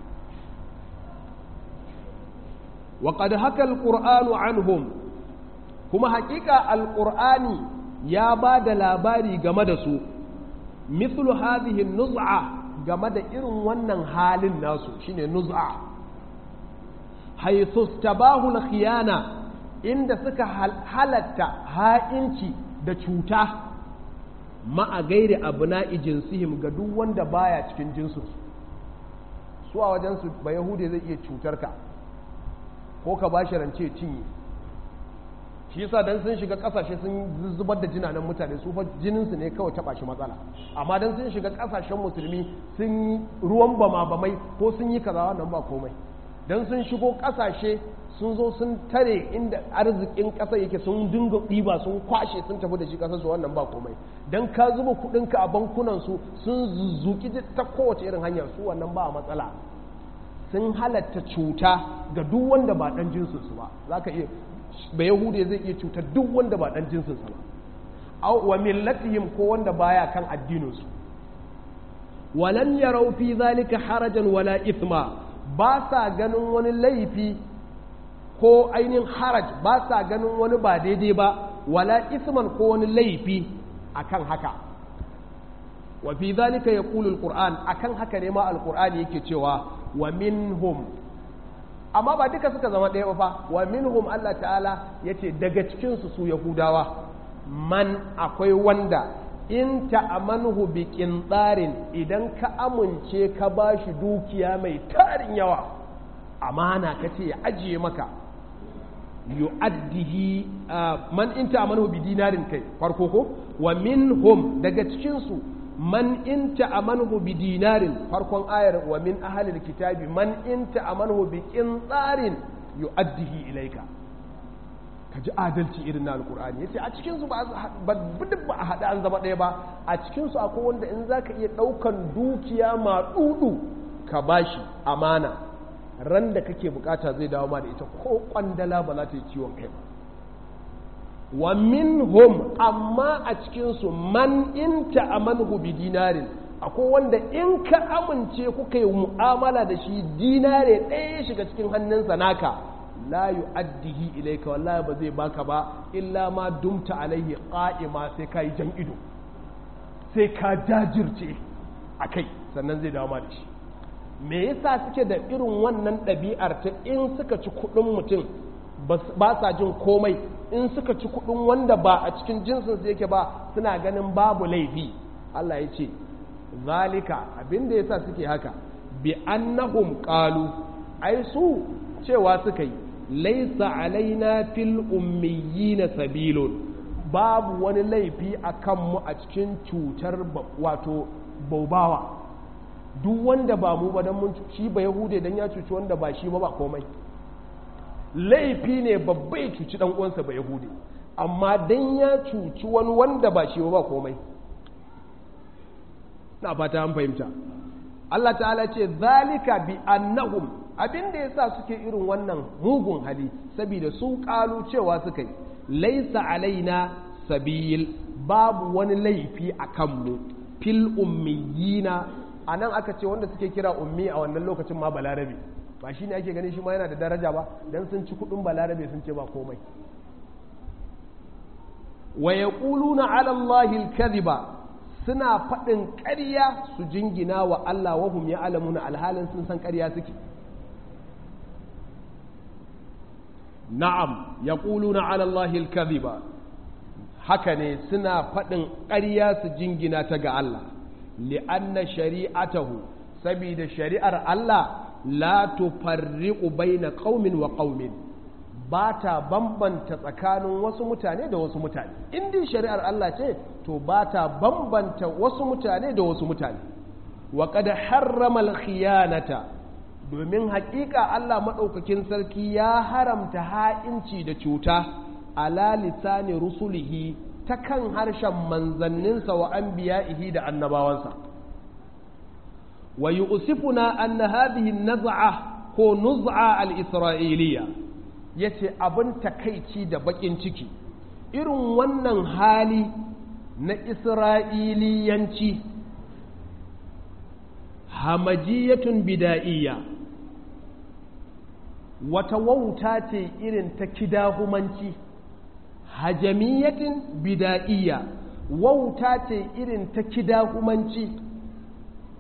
wa qad haka alqur'anu anhum kuma haƙiƙa alqur'ani ya ba da labari game da su mithlu hadhihi nuz'a game da irin wannan halin nasu shine nuz'a haythu tabahu al-khiyana inda suka halatta ha'inci da cuta ma'a gairi abu na jinsihim ga duk wanda baya cikin jinsinsu su a wajensu ba yahude zai iya cutar ka ko ka ba shi rance cinye shi yasa dan sun shiga kasashe sun zubar da jinanan mutane su fa jininsu ne kawai taba shi matsala amma dan sun shiga kasashen musulmi sun yi ruwan bama bamai ko sun yi kaza wannan ba komai dan sun shigo kasashe sun zo sun tare inda arzikin ƙasa yake sun dinga ɗiba sun kwashe sun tafi da shi ƙasar su wannan ba komai dan ka zuba kuɗinka a bankunan su sun zuzuki ta kowace irin hanyar su wannan ba matsala sun halatta cuta ga duk wanda ba ɗan jinsinsu ba za ka iya ba yahudiya zai iya cutar duk wanda ba ɗan jinsinsa ba wa millatihim ko wanda baya kan addininsu walan yarau fi zalika harajan wala ithma ba sa ganin wani laifi ko ainihin haraj ba sa ganin wani ba daidai ba wala isman ko wani laifi akan haka wa fi zalika yaqulu alquran akan haka ne ma alqur'ani yake cewa wa minhum amma ba duka suka zama ɗaya ba fa wa minhum Allah ta'ala yace daga cikin su su yahudawa man akwai wanda in ta'amanuhu bi qintarin idan ka amince ka bashi dukiya mai tarin yawa amana kace ya ajiye maka yu'addihi man in ta'amanuhu bi dinarin kai farko ko wa minhum daga cikin su man in ta'amanuhu bi dinarin farkon ayar wa min ahlil kitabi man in ta'amanuhu bi qintarin yu'addihi ilayka kaji adalci irin na alqur'ani yace a cikin su ba ba ba a hada an zama ɗaya ba a cikin su akwai wanda in zaka iya daukan dukiya ma dudu ka bashi amana ran da kake bukata zai dawo ma da ita ko kwandala ba za ta yi ciwon kai ba wa minhum amma a cikinsu man in ta'amanhu bi dinarin akwai wanda in ka amince kuka yi mu'amala da shi dinare ɗaya ya shiga cikin hannunsa naka la yu'addihi ilayka wallahi ba zai baka ba illa ma dumta alaihi qa'ima sai ka yi jan ido sai ka jajirce a kai sannan zai dawo ma da shi me yasa suke da irin wannan ɗabi'ar ta in suka ci kuɗin mutum ba sa jin komai in suka ci kuɗin wanda ba a cikin jinsin su yake ba suna ganin babu laifi Allah ya ce zalika abinda yasa suke haka bi annahum qalu ai su cewa suka yi laisa alaina fil ummiyina sabilun babu wani laifi a kanmu a cikin cutar wato baubawa duk wanda ba mu ba don mun shi ba yahude don ya cuci wanda ba shi ba ba komai laifi ne babba ya cuci dan uwansa ba yahude amma don ya cuci wani wanda ba shi ba ba komai na fata an fahimta Allah ta'ala ce zalika bi annahum abinda yasa suke irin wannan mugun hali saboda sun kalu cewa suka yi laisa alaina sabil babu wani laifi a kanmu fil ummiyina a nan aka ce wanda suke kira ummi a wannan lokacin ma balarabe ba shi ne ake ganin shi ma yana da daraja ba don sun ci kudin balarabe sun ce ba komai wa ya na alallahi alkaziba suna faɗin ƙarya su jingina wa Allah wahum ya alamuna alhalin sun san ƙarya suke na'am ya na alallahi alkaziba haka ne suna faɗin ƙarya su jingina ta ga Allah li'anna shari'atahu saboda shari'ar Allah la tufarriqu baina qaumin wa qaumin ba ta bambanta tsakanin wasu mutane da wasu mutane in dai shari'ar Allah ce to ba ta bambanta wasu mutane da wasu mutane wa qad harrama al-khiyanata domin haƙiƙa Allah madaukakin sarki ya haramta ha'inci da cuta ala lisani rusulihi ta kan harshen manzanninsa wa an biya'ihi da annabawansa wa yi usifuna an na hadihin naza'a ko nuz'a al-isra'iliya ya ce abin takaici da bakin ciki irin wannan hali na isra'iliyanci hamajiyatun bida'iyya wata wauta ce irin ta kidahumanci hajamiyatin bida'iyya wauta ce irin ta kidahumanci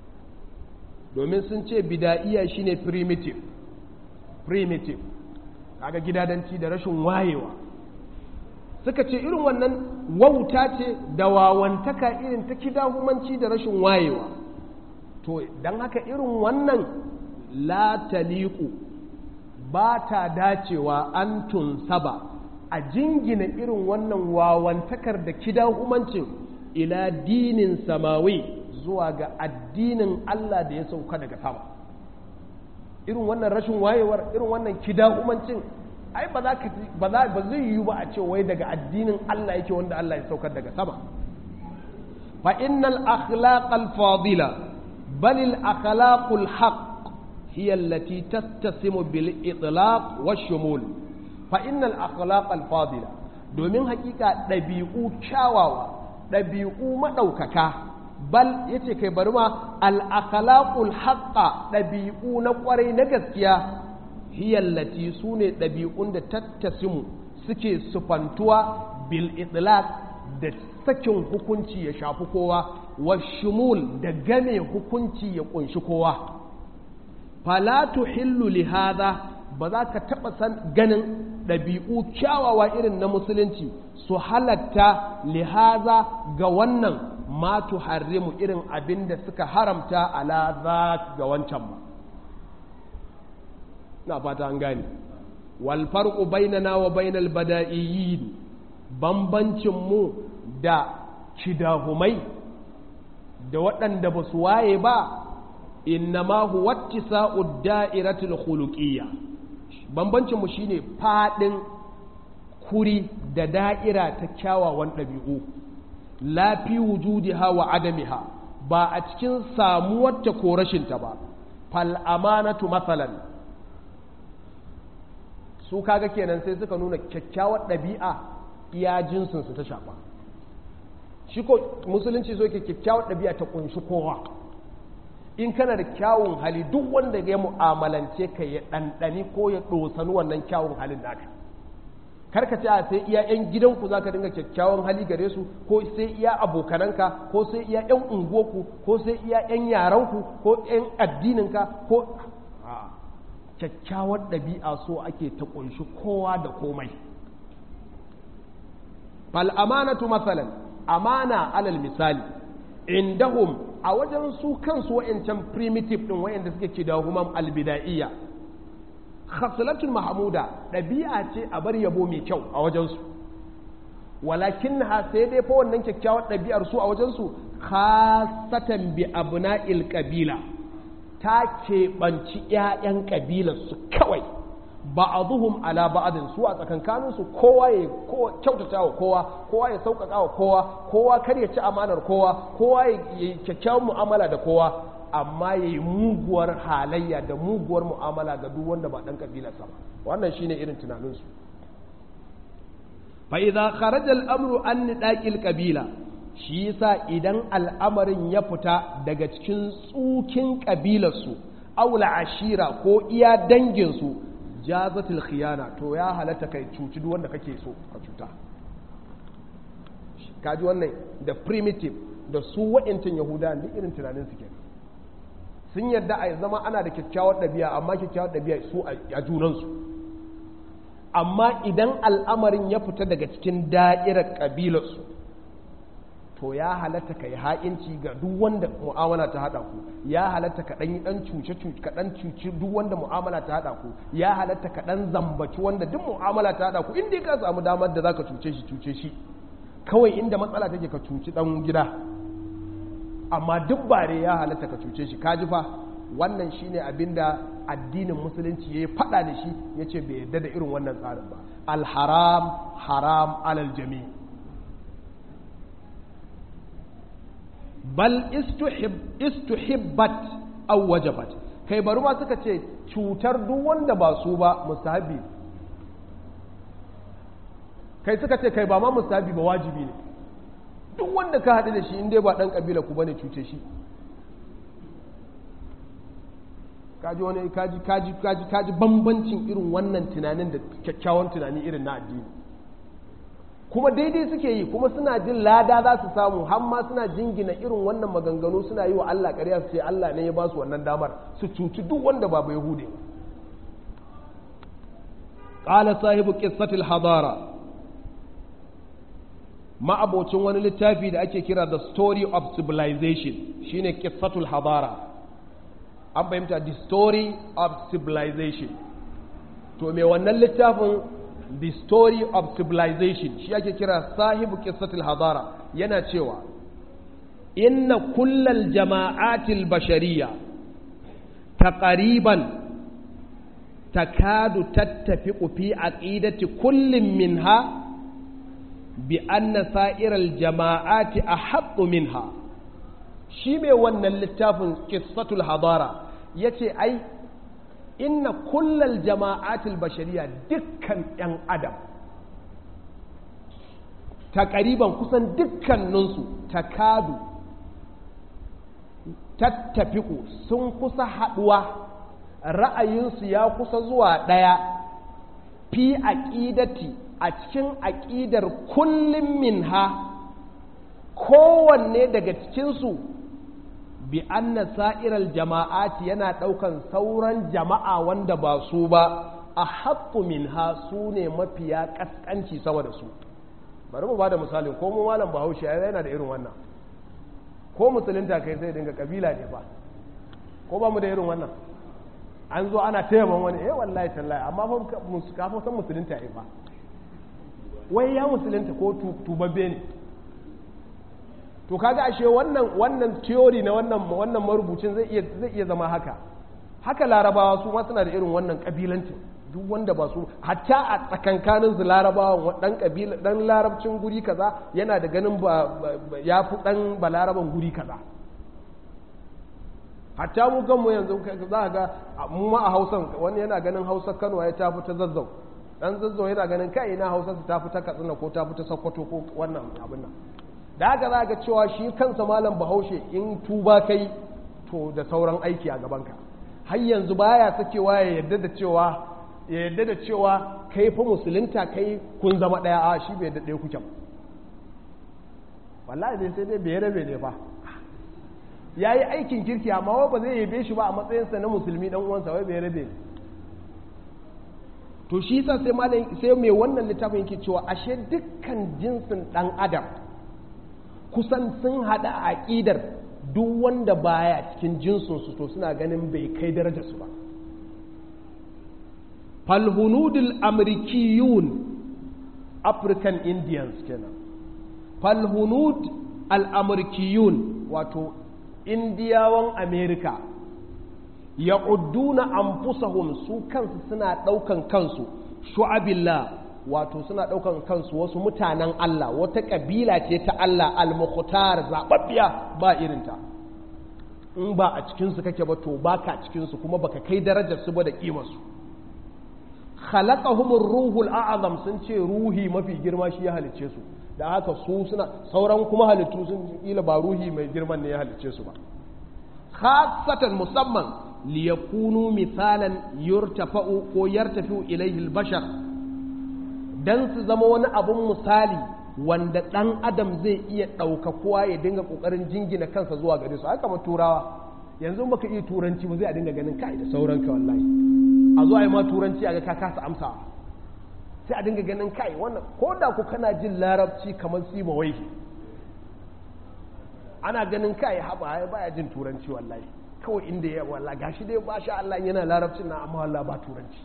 domin sun ce bida'iyya shine primitive primitive kaga gidadanci da rashin wayewa suka ce irin wannan wauta ce da wawantaka irin ta kidahumanci da rashin wayewa to don haka irin wannan la taliku ba ta dacewa an tunsaba a jingina irin wannan wawantakar da kidahumancin ila dinin samawi zuwa ga addinin Allah da ya sauka daga sama irin wannan rashin wayewar irin wannan kidahumancin ai ba za ba za ba zai yiwu ba a ce wai daga addinin Allah yake wanda Allah ya saukar daga sama fa innal akhlaq al fadila bal al akhlaq al haqq hiya allati tattasimu bil itlaq wa shumul fa innal akhlaq al fadila domin hakika dabi'u kyawawa dabi'u madaukaka bal yace kai bari ma al akhlaqul haqqa dabi'u na kwarai na gaskiya hiyallati su ne ɗabi'un da tattasimu suke sufantuwa bil itlaq da sakin hukunci ya shafi kowa wa shumul da game hukunci ya kunshi kowa fala tuhillu li hadha ba za ka taɓa san ganin ɗabi'u kyawawa irin na musulunci su halatta li hadha ga wannan ma tuharrimu irin abin da suka haramta ala za ga wancan ba na fata an gane wal farqu bainana wa bainal bada'iyyin bambancin mu da kidahumai da waɗanda ba su waye ba innama huwa ittisa'ud da'iratul khuluqiyya bambancin mu shine fadin kuri da da'ira ta kyawawan ɗabi'u la fi wujudiha wa adamiha ba a cikin samuwarta ko rashinta ba fal amanatu masalan su kaga kenan sai suka nuna kyakkyawar ɗabi'a iya jinsinsu ta shafa shi ko musulunci so ke kyakkyawar ɗabi'a ta kunshi kowa in kana da kyawun hali duk wanda ya mu'amalance ka ya ɗanɗani ko ya ɗosani wannan kyawun halin naka karka ce a sai iya 'yan gidanku za ka dinga kyakkyawan hali gare su ko sai iya abokananka ko sai iya 'yan unguwarku ko sai iya 'yan yaranku ko 'yan addininka ko kyakkyawar ɗabi'a so ake ta ƙunshi kowa da komai fal amanatu masalan amana alal misali indahum a wajen su kansu wa'ancan primitive ɗin wa'anda suke ke da human albida'iyya khaslatul mahmuda ɗabi'a ce a bar yabo mai kyau a wajensu walakin ha sai dai fa wannan kyakkyawar ɗabi'ar su a wajensu khasatan bi abna'il qabila ta keɓanci ‘ya'yan ƙabilarsu kawai ba a zuhun ala ba'adin su a tsakankaninsu kowa ya kyautata wa kowa kowa ya sauƙaƙa wa kowa kowa kar ya ci amanar kowa kowa ya yi kyakkyawan mu'amala da kowa amma ya yi muguwar halayya da muguwar mu'amala ga duk wanda ba ɗan ƙabilarsa ba wannan shine irin tunaninsu fa idza kharaja al-amru an nidaqil qabila shi yasa idan al'amarin ya fita daga cikin tsukin ƙabilarsu aula ashira ko iya danginsu jazatul khiyana to ya halatta kai cuci duk wanda kake so ka cuta kaji wannan da primitive da su wa'intin yahuda duk irin tunanin su kenan sun yarda a zama ana da kyakkyawar ɗabi'a amma kyakkyawar ɗabi'a su a junansu amma idan al'amarin ya fita daga cikin da'irar ƙabilarsu to ya halatta ka yi ha'inci ga duk wanda mu'amala ta haɗa ku ya halatta ka ɗan yi ɗan cuce ka ɗan cuci duk wanda mu'amala ta haɗa ku ya halatta ka ɗan zambaci wanda duk mu'amala ta haɗa ku inda ka samu damar da za ka cuce shi cuce shi kawai inda matsala take ka cuci ɗan gida amma duk bare ya halatta ka cuce shi ka ji fa wannan shine abin da addinin musulunci ya yi faɗa da shi ya ce bai yarda da irin wannan tsarin ba alharam haram alal jami'i bal istuhibbat aw wajabat kai bari ma suka ce cutar duk wanda ba su ba mustahabi kai suka ce kai ba ma mustahabi ba wajibi ne duk wanda ka haɗu da shi inda ba ɗan ƙabila ku bane cuce shi kaji wani kaji kaji kaji kaji bambancin irin wannan tunanin da kyakkyawan tunani irin na addini kuma daidai suke yi kuma suna jin lada za su samu har ma suna jingina irin wannan maganganu suna yi wa Allah ƙarya su ce Allah ne ya ba su wannan damar su cuci duk wanda ba bai hude ba ƙala sahibu ƙissatul hadara ma'abocin wani littafi da ake kira the story of civilization shine ƙissatul hadara an fahimta the story of civilization to mai wannan littafin the story of civilization shi ake kira sahibu ƙissatul hadara yana cewa inna kullal jama'atil bashariya taqriban takadu tattafiqu fi aqidati kullin minha bi anna sa'iral jama'ati ahaqqu minha shi mai wannan littafin qissatul hadara yace ai inna kullal jama'atil bashariya dukkan yan adam takariban kusan dukkaninsu takadu tattafiku sun kusa haɗuwa ra'ayinsu ya kusa zuwa ɗaya fi aƙidati a cikin aƙidar kullum minha kowanne daga cikinsu bi anna sa'iral jama'ati yana ɗaukan sauran jama'a wanda ba su ba a haƙƙu minha su ne mafiya ƙasƙanci sama da su bari mu ba da misalin ko mu malam bahaushe yana da irin wannan ko musulunta kai sai dinga kabila ne ba ko ba mu da irin wannan an zo ana taimakon wani eh wallahi tallahi amma fa kafin san musulunta ya ba wai ya musulunta ko tubabbe ne to kaga ashe wannan wannan theory na wannan wannan marubucin zai iya zai iya zama haka haka larabawa su ma suna da irin wannan kabilancin duk wanda ba su hatta a tsakankanin su larabawa dan kabila dan larabcin guri kaza yana da ganin ba ya fi dan balaraban guri kaza hatta mu ganmu yanzu za ga mu ma a hausan wani yana ganin hausar kano ya tafi ta zazzau dan zazzau yana ganin kai ina hausar su tafi ta katsina ko tafi ta sokoto ko wannan abin nan da haka za ga cewa shi kansa malam bahaushe in tuba kai to da sauran aiki a gabanka har yanzu baya sakewa ya yarda da cewa ya yarda da cewa kai fa musulunta kai kun zama daya a shi bai yarda ɗaya kuke ba wallahi dai sai dai bai rabe ne fa ya yi aikin kirki amma wai ba zai yabe shi ba a matsayinsa na musulmi dan uwansa wai bai rabe to shi yasa sai malam sai mai wannan littafin yake cewa ashe dukkan jinsin dan adam kusan sun hada a aqidar duk wanda baya cikin jinsin su to suna ganin bai kai darajar su ba falhunudul amrikiyun african indians kenan falhunud al-amrikiyun wato indiyawan amerika ya udduna anfusahum su kansu suna ɗaukan kansu shu'abillah wato suna ɗaukan kansu wasu mutanen Allah wata ƙabila ce ta Allah al-mukhtar zababbiya ba irinta in ba a cikinsu kake ba to baka cikinsu kuma baka kai darajar su ba da ƙimarsu khalaqahumur ruhul a'zam sun ce ruhi mafi girma shi ya halicce su da haka su suna sauran kuma halittu sun kila ba ruhi mai girman ne ya halicce su ba khasatan musamman liyakunu misalan yurtafa'u ko yartafi'u ilaihi al-bashar dan su zama wani abun misali wanda dan adam zai iya ɗaukakuwa ya dinga ƙoƙarin jingina kansa zuwa gare su haka turawa yanzu baka iya turanci ba zai a dinga ganin kai da sauranka wallahi a zo a yi ma turanci a ga ka kasa amsa sai a dinga ganin kai wannan ko da ku kana jin larabci kamar sima wai ana ganin kai haɓa baya jin turanci wallahi kawai inda ya walla gashi dai ba sha Allah yana larabcin na amma wallah ba turanci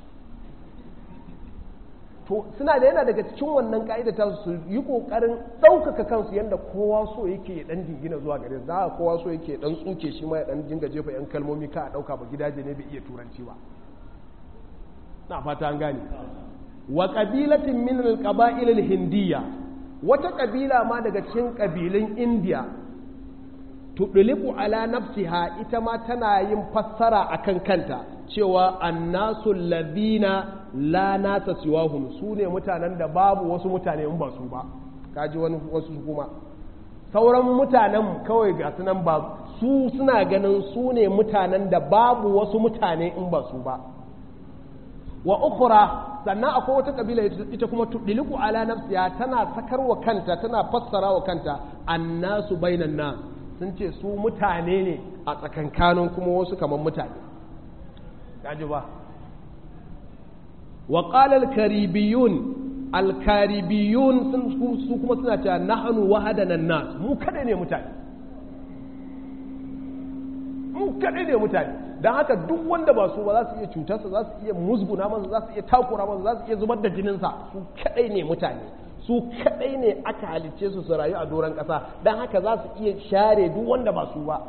to suna da yana daga cikin wannan ka'ida ta su yi kokarin ɗaukaka kansu yadda kowa so yake ya dan jingina zuwa gare za a kowa so yake dan tsuke shi ma ya dan dinga jefa yan kalmomi ka a ɗauka ba gidaje ne bai iya turanci ba na fata an gane wa qabilatin min al-qaba'il al-hindiyya wata kabila ma daga cikin kabilun indiya tudliku ala nafsiha ita ma tana yin fassara akan kanta cewa annasu ladina la nasa siwahum su ne mutanen da babu wasu mutane in ba su ba kaji wani wasu kuma sauran mutanen kawai ga sunan ba su suna ganin su ne mutanen da babu wasu mutane in ba su ba wa ukhra sannan akwai wata kabila ita kuma tudliku ala nafsiha tana sakarwa kanta tana fassara wa kanta annasu bainan nas sun ce su mutane ne a tsakankanin kuma wasu kamar mutane gaji ba wa qala al-karibiyun al-karibiyun su kuma suna cewa nahnu wahadana nas mu kada ne mutane mu kada ne mutane dan haka duk wanda ba su ba za su iya cutarsa za su iya musguna masa za su iya takura masa za su iya zubar da jininsa su kadai ne mutane su kadai ne aka halicce su su rayu a doron ƙasa don haka za su iya share duk wanda ba su ba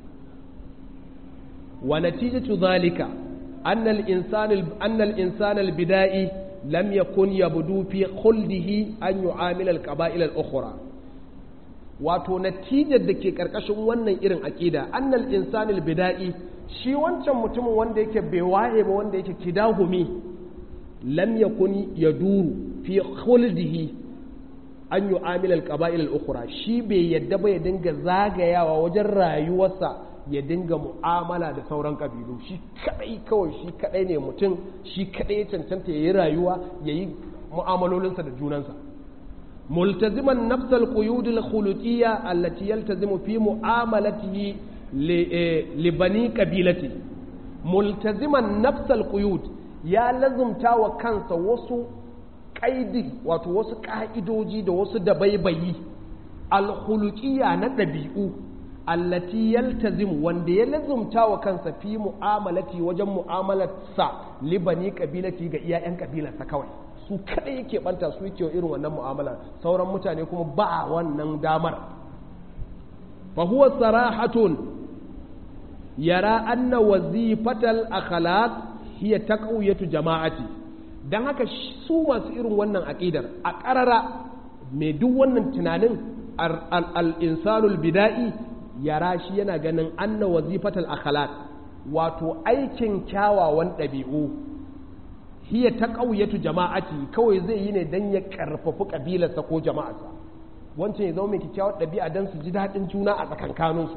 wa natijatu zalika annal insani annal insana albida'i lam yakun yabdu fi khuldihi an yu'amila alqaba'il al-ukhra wato natijar da ke karkashin wannan irin aqida annal insani albida'i shi wancan mutumin wanda yake bai waye ba wanda yake kidahumi lam yakun yaduru fi khuldihi an yi amilal ƙaba'il al'ukura shi bai yadda ba ya dinga zagayawa wajen rayuwarsa ya dinga mu'amala da sauran ƙabilu shi kaɗai kawai shi kaɗai ne mutum shi kaɗai ya cancanta ya yi rayuwa ya yi mu'amalolinsa da junansa multaziman nafsal quyudil khuluqiyya allati yaltazimu fi mu'amalatihi li bani qabilati multaziman nafsal quyud ya lazumta wa kansa wasu ƙaidi wato wasu ƙa'idoji da wasu dabaibayi alhulukiya na ɗabi'u allati yaltazim wanda ya lazumta wa kansa fi mu'amalati wajen mu'amalarsa libani ƙabilati ga iyayen ƙabilarsa kawai su kaɗai yake ɓanta su yake irin wannan mu'amala sauran mutane kuma ba wannan damar fa huwa sarahatun yara anna wazifatal akhlaq hiya taqwiyatu jama'ati don haka su masu irin wannan aƙidar a ƙarara mai duk wannan tunanin al'insanul bida'i yara shi yana ganin anna wazifatal akhlaq wato aikin kyawawan ɗabi'u hiya ta ƙauyatu jama'ati kawai zai yi ne don ya ƙarfafi ƙabilarsa ko jama'arsa wancan ya zama mai kyakkyawar ɗabi'a don su ji daɗin juna a tsakankaninsu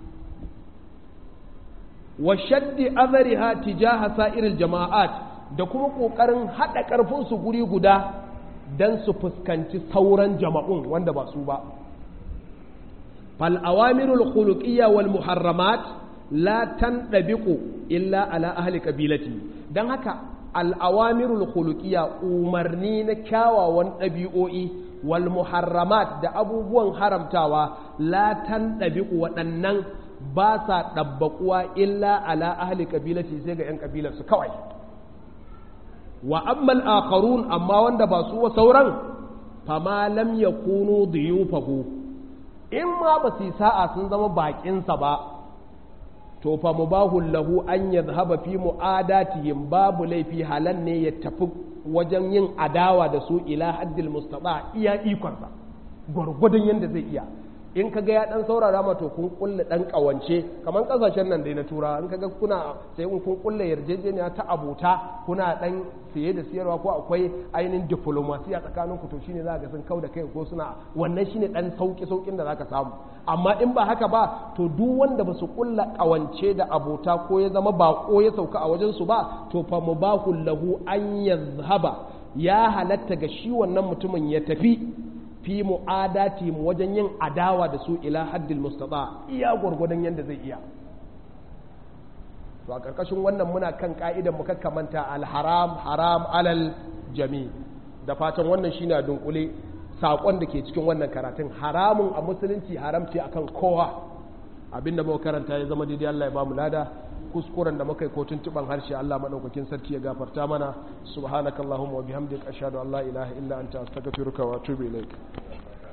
wa shaddi azariha tijaha sa'iril jama'at da kuma ƙoƙarin haɗa ƙarfinsu guri guda don su fuskanci sauran jama'un wanda ba su ba fal'awamirul khuluqiyya wal muharramat la tanɗabiƙu illa ala ahli ƙabilati don haka al'awamirul khuluqiyya umarni na kyawawan ɗabi'o'i wal muharramat da abubuwan haramtawa la tanɗabiƙu waɗannan ba sa ɗabbaƙuwa illa ala ahli ƙabilati sai ga ‘yan ƙabilarsu kawai wa ammal akharun amma wanda ba su wa sauran fama lam yakunu diyufahu in ma ba su sa'a sun zama bakinsa ba to fa mubahul lahu an yadhhaba fi mu'adatihim babu laifi halan ne ya tafi wajen yin adawa da su ila haddil mustata iya ikonsa gwargwadon yadda zai iya in kaga ya dan saurara ma to kun kulle dan kawance kamar kasashen nan dai na tura in kaga kuna sai kun kulle yarjejeniya ta abota kuna dan siye da siyarwa ko akwai ainihin diplomasiya tsakanin ku to shine za ga sun kau da kai ko suna wannan shine dan sauki saukin da zaka samu amma in ba haka ba to duk wanda ba su kulla kawance da abota ko ya zama bako ya sauka a wajen su ba to fa mubahul lahu an yazhaba ya halatta ga shi wannan mutumin ya tafi fi mu'adati mu wajen yin adawa da su ila haddil mustata iya gwargwadon yadda zai iya to a ƙarƙashin wannan muna kan ka'idan mu kakkamanta alharam haram alal jami da fatan wannan shine a dunkule saƙon da ke cikin wannan karatun haramun a musulunci haram ce akan kowa abinda muka karanta ya zama daidai Allah ya bamu lada kuskuren da muka yi ko tuntuban harshe Allah madaukakin sarki ya gafarta mana subhanakallahumma wa bihamdika ashhadu an la ilaha illa anta astaghfiruka wa atubu ilaik